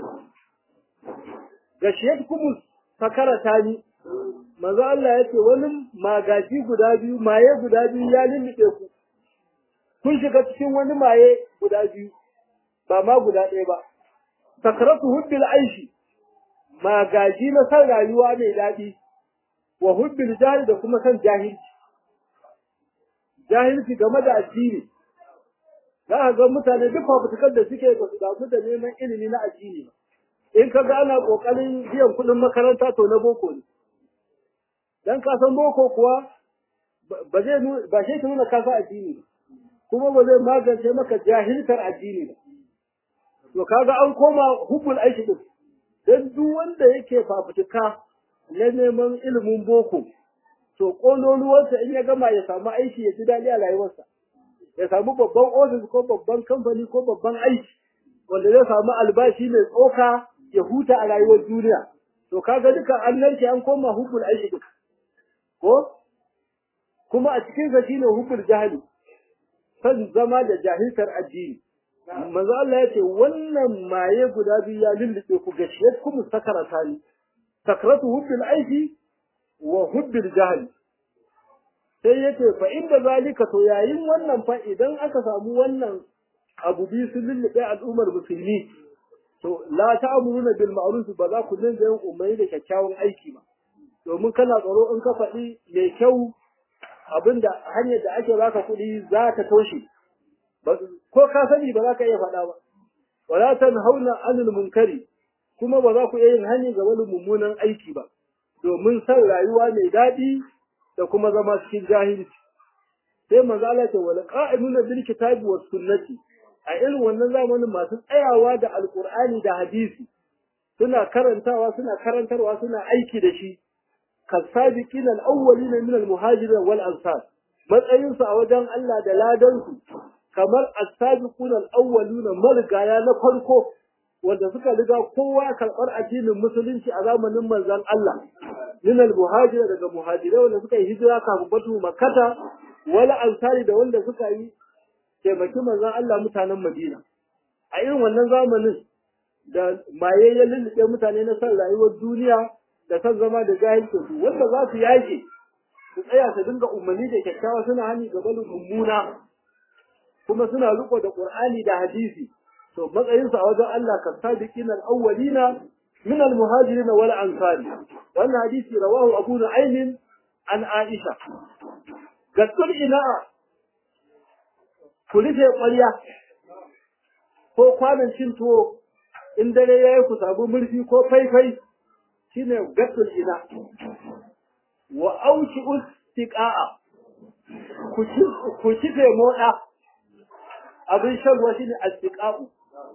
gashiyat kumus sakara tani manzo Allah yace wani magaji guda biyu maye guda biyu ya lulluɓe ku kun shiga cikin wani maye guda biyu ba ma guda ɗaya ba sakaratu hubbil aishi magaji na san rayuwa mai daɗi wa hubbil jahil da kuma san jahilci jahilci game da addini za a ga mutane duk fafutukar da suke ba su damu da neman ilimi na addini ba in ka ga ana kokarin biyan kuɗin makaranta to na boko ne dan ka san boko kuwa ba zai ba shi ke nuna kasa addini kuma ba zai magance maka jahiltar addini ba to kaga an koma hubbul aishi din dan duk wanda yake fafutuka na neman ilimin boko to kololuwarsa in ya gama ya samu aiki ya ji daɗi a rayuwarsa ya samu babban ofis ko babban kamfani ko babban aiki wanda zai samu albashi mai tsoka ya huta a rayuwar duniya to kaga duka an narke an koma hukul aiki duk ko kuma a cikin sa shine hukul jahili san zama da jahiltar addini manzo Allah ya ce wannan maye guda biyu ya lullube ku gashiyar kuma sakarata ni sakratu hubbil aiki wa hubbil jahl sai yace fa inda zalika to yayin wannan fa idan aka samu wannan abu bi sun lullube al'ummar musulmi to la ta'muruna bil ma'ruf ba za ku dinga yin umarni da kyakkyawan aiki ba domin kana tsaro in ka faɗi mai kyau abinda hanyar da ake baka kuɗi za ta toshe ko ka sani ba za ka iya faɗa ba wala tanhauna anil munkari kuma ba za ku iya yin hani ga wani mummunan aiki ba domin san rayuwa mai daɗi da kuma zama cikin jahilci sai manzo Allah ce wal qa'imuna bil kitabi was sunnati a irin wannan zamanin masu tsayawa da alqur'ani da hadisi suna karantawa suna karantarwa suna aiki da shi kasabiqina al-awwalina min al-muhajirin wal ansar matsayin su a wajen Allah da ladan su kamar as-sabiquna al-awwaluna marigaya na farko wanda suka riga kowa karɓar addinin musulunci a zamanin manzon Allah min al-muhajira daga muhajirai wanda suka yi hijira kafin batu makkata wala ansari da wanda suka yi taimaki manzon Allah mutanen Madina a irin wannan zamanin da maye ya lullube mutane na san rayuwar duniya da san zama da jahilci su wanda za su yake su tsaya su dinga umarni da kyakkyawa suna hani ga balin mummuna kuma suna riko da Qur'ani da hadisi to matsayinsu a wajen Allah kan sadiqin al-awwalina min al-muhajirin wal ansari wannan hadisi rawahu Abu Nu'aym an Aisha gaskar ina ku rufe ƙwarya ko kwanan cin tuwo in dare yayi ku sabu murfi ko faifai shine gatul ina wa auki ustiqa'a ku ci ku ci moda abin shan ruwa shine astiqa'u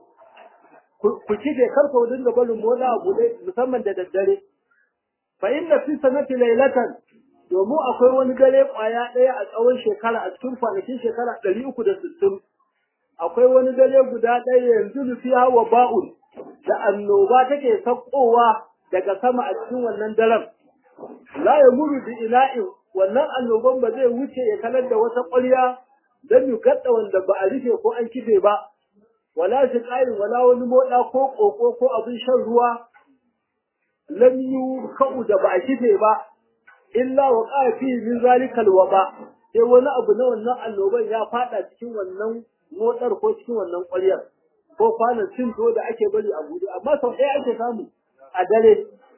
ku ci da karfa dinga barin moda a bude musamman da daddare fa inna fi sanati laylatan domin akwai wani dare kwaya ɗaya a tsawon shekara a cikin kwanakin shekara ɗari uku da sittin akwai wani dare guda ɗaya yanzu nufiya wa ba'un da annoba take sakkowa daga sama a cikin wannan daren la ya muru bi ina'in wannan annoban ba zai wuce ya kalar da wata ƙwarya don yi gadda wanda ba a rufe ko an kife ba wala shi ƙarin wala wani moɗa ko ƙoƙo ko abin shan ruwa lam yu ka'u da ba a kife ba illa wa qafi min zalikal waba sai wani abu na wannan annoban ya fada cikin wannan motsar ko cikin wannan ƙwaryar ko kwanan cin to da ake bari a buɗe amma sau ɗaya ake samu a dare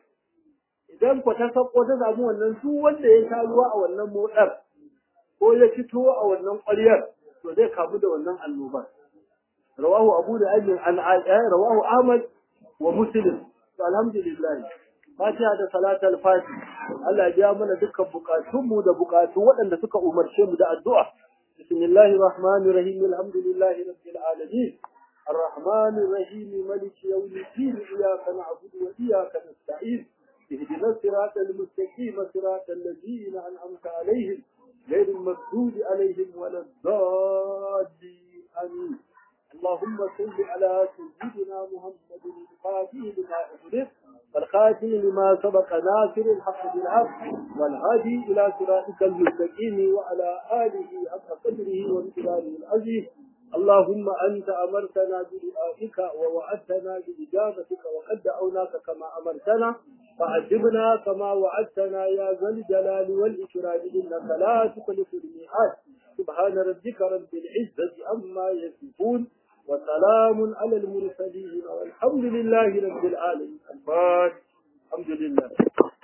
idan ku ta sako ta samu wannan duk wanda ya sha ruwa a wannan motsar ko ya fito a wannan ƙwaryar to zai kamu da wannan annobar rawahu abu da ajin an rawahu ahmad wa muslim to alhamdulillah fatiha da salatul fati Allah ya biya mana dukkan bukatunmu da bukatu waɗanda suka umarce mu da addu'a bismillahir rahmanir rahim alhamdulillahi rabbil alamin الرحمن الرحيم ملك يوم الدين إياك نعبد وإياك نستعين اهدنا الصراط المستقيم صراط الذين أنعمت عليهم غير المغضوب عليهم ولا الضالين آمين اللهم صل على سيدنا محمد الفاتح لما أغلق والخاتم لما سبق ناصر الحق بالحق والهادي إلى صراطك المستقيم وعلى آله حق قدره وامتداره العزيز اللهم أنت أمرتنا بدعائك ووعدتنا بإجابتك وقد دعوناك كما أمرتنا فعجبنا كما وعدتنا يا ذا الجلال والإكرام إنك لا تخلف الميعاد سبحان ربك رب العزة عما يصفون وسلام على المرسلين والحمد لله رب العالمين الفاتح الحمد لله